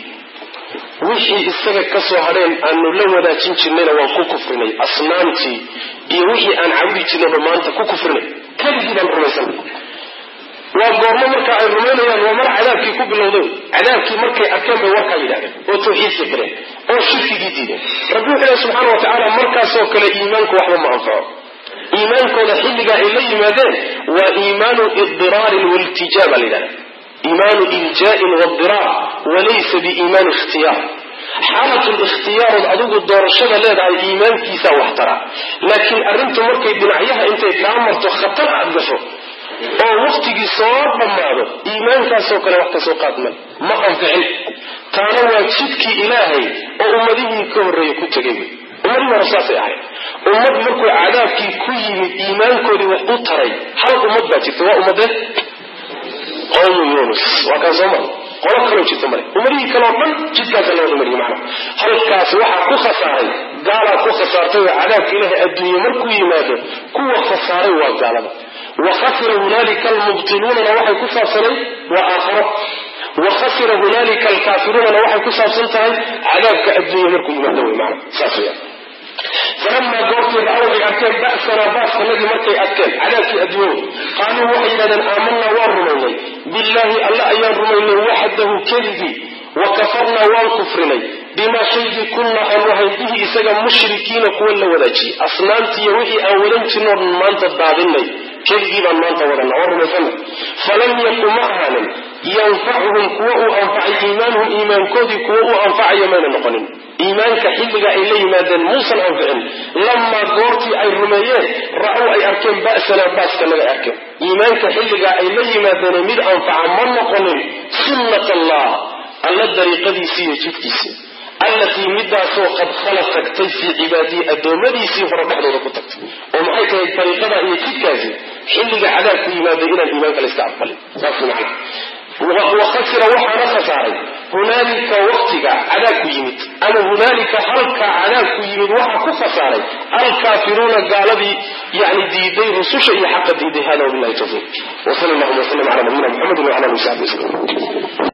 wixii isaga ka soo hadheen aanu la wadaajin jirnayna waan ku kufrinay asnaamtii iyo wixii aan cabudi jirnayba maanta ku kufrinay keligii baan rumaysanay waa goormo marka ay rumaynayaan waa mar cadaabkii ku bilowday cadaabkii markay arkeen bay warkaa yidhahdeen oo tawxiidka galeen oo shirkigii diideen rabbi wuxuu ilahi subxaana wa tacaala markaasoo kale iimaanku waxba ma anfaco iimaankooda xilligaa ay la yimaadeen waa iimaanu idiraarin waltijaaba la yidhahda iimaanu iljaain wadiraar walaysa biiimaani ikhtiyaar xaalatu likhtiyaarood adigu doorashada leedahay iimaankiisaa wax tara laakiin arrintu markay dhinacyaha intay kaa marto khatar aad gasho oo waktigii soo dhammaado iimaankaasoo kale wax kasoo qaadmay ma anficin taana waa jidkii ilaahay oo ummadihii ka horreeyey ku tegay wey ummadihii hore saasay ahayd ummad markuu cadaabkii ku yimid iimaankoodii wax u taray hal ummad baa jirta waa ummadee qowmu yunus waa kaan soo mara qolo kaloo jirta male umadihii kaleo dhan jidkaasa la wada mariyay macnaha halkaas waxaa ku khasaaray gaalaa ku khasaartay oo cadaabka ilaahay adduunye markuu yimaado kuwa khasaaray waa gaalada wa khasira hunaalika almubtiluunana waxay ku saabsanayd waa aakharo wa khasira hunaalika alkaafiruunana waxay ku saabsan tahay cadaabka adduunye markuu yimaado wey maana saas weya falamaa goortii ra-ow ay arkeen ba'sanaa baaskanadii markay arkeen cadaabkii adduunyadu qaaluu waxay yidhahdeen aamanaa waan rumaynay billaahi alle ayaan rumaynay waxdahu keligii wa kafarnaa waan kufrinay bimaa shaygii kunnaa aanu ahayn bihi isaga mushrikiina kuwa la wadaajiyey asnaamtiiyo wixii aan wadan jirno maanta daadinay keligii baan maanta wadana oo rumaysana falam yaku ma ahaanin yanfacuhum kuwa uu anfacay iimaanuhum iimaankoodii kuwa uu anfacaya mayna noqonin iimaanka xilliga ay la yimaadeen muusan anficin lamaa goortii ay rumeeyeen ra-ow ay arkeen ba'sanaa baaskanaga arkeen iimaanka xilligaa ay la yimaadeen mid anfaca ma noqonin sunnat allah alla dariiqadiisii iyo jidkiisii allatii midaasoo qad khala tagtay fii cibaadihi addoommadiisii hore dhexdooda ku tagtay oo maxay tahay dariiqada iyo jidkaasi xilliga cadaabku yimaaday inaan iimaanka la iska aqbalin saas macna wa khasira waxaana khasaaray hunaalika waqtiga cadaabku yimid ama hunaalika halkaa cadaabku yimid waxaa ku khasaaray alkaafiruuna gaaladii yani diiday rususha iyo xaqa diiday hada wabilahi tawfiiq wasal allahuma wasalam cala nabiyina muxamedi wacala alihi saxbi waslm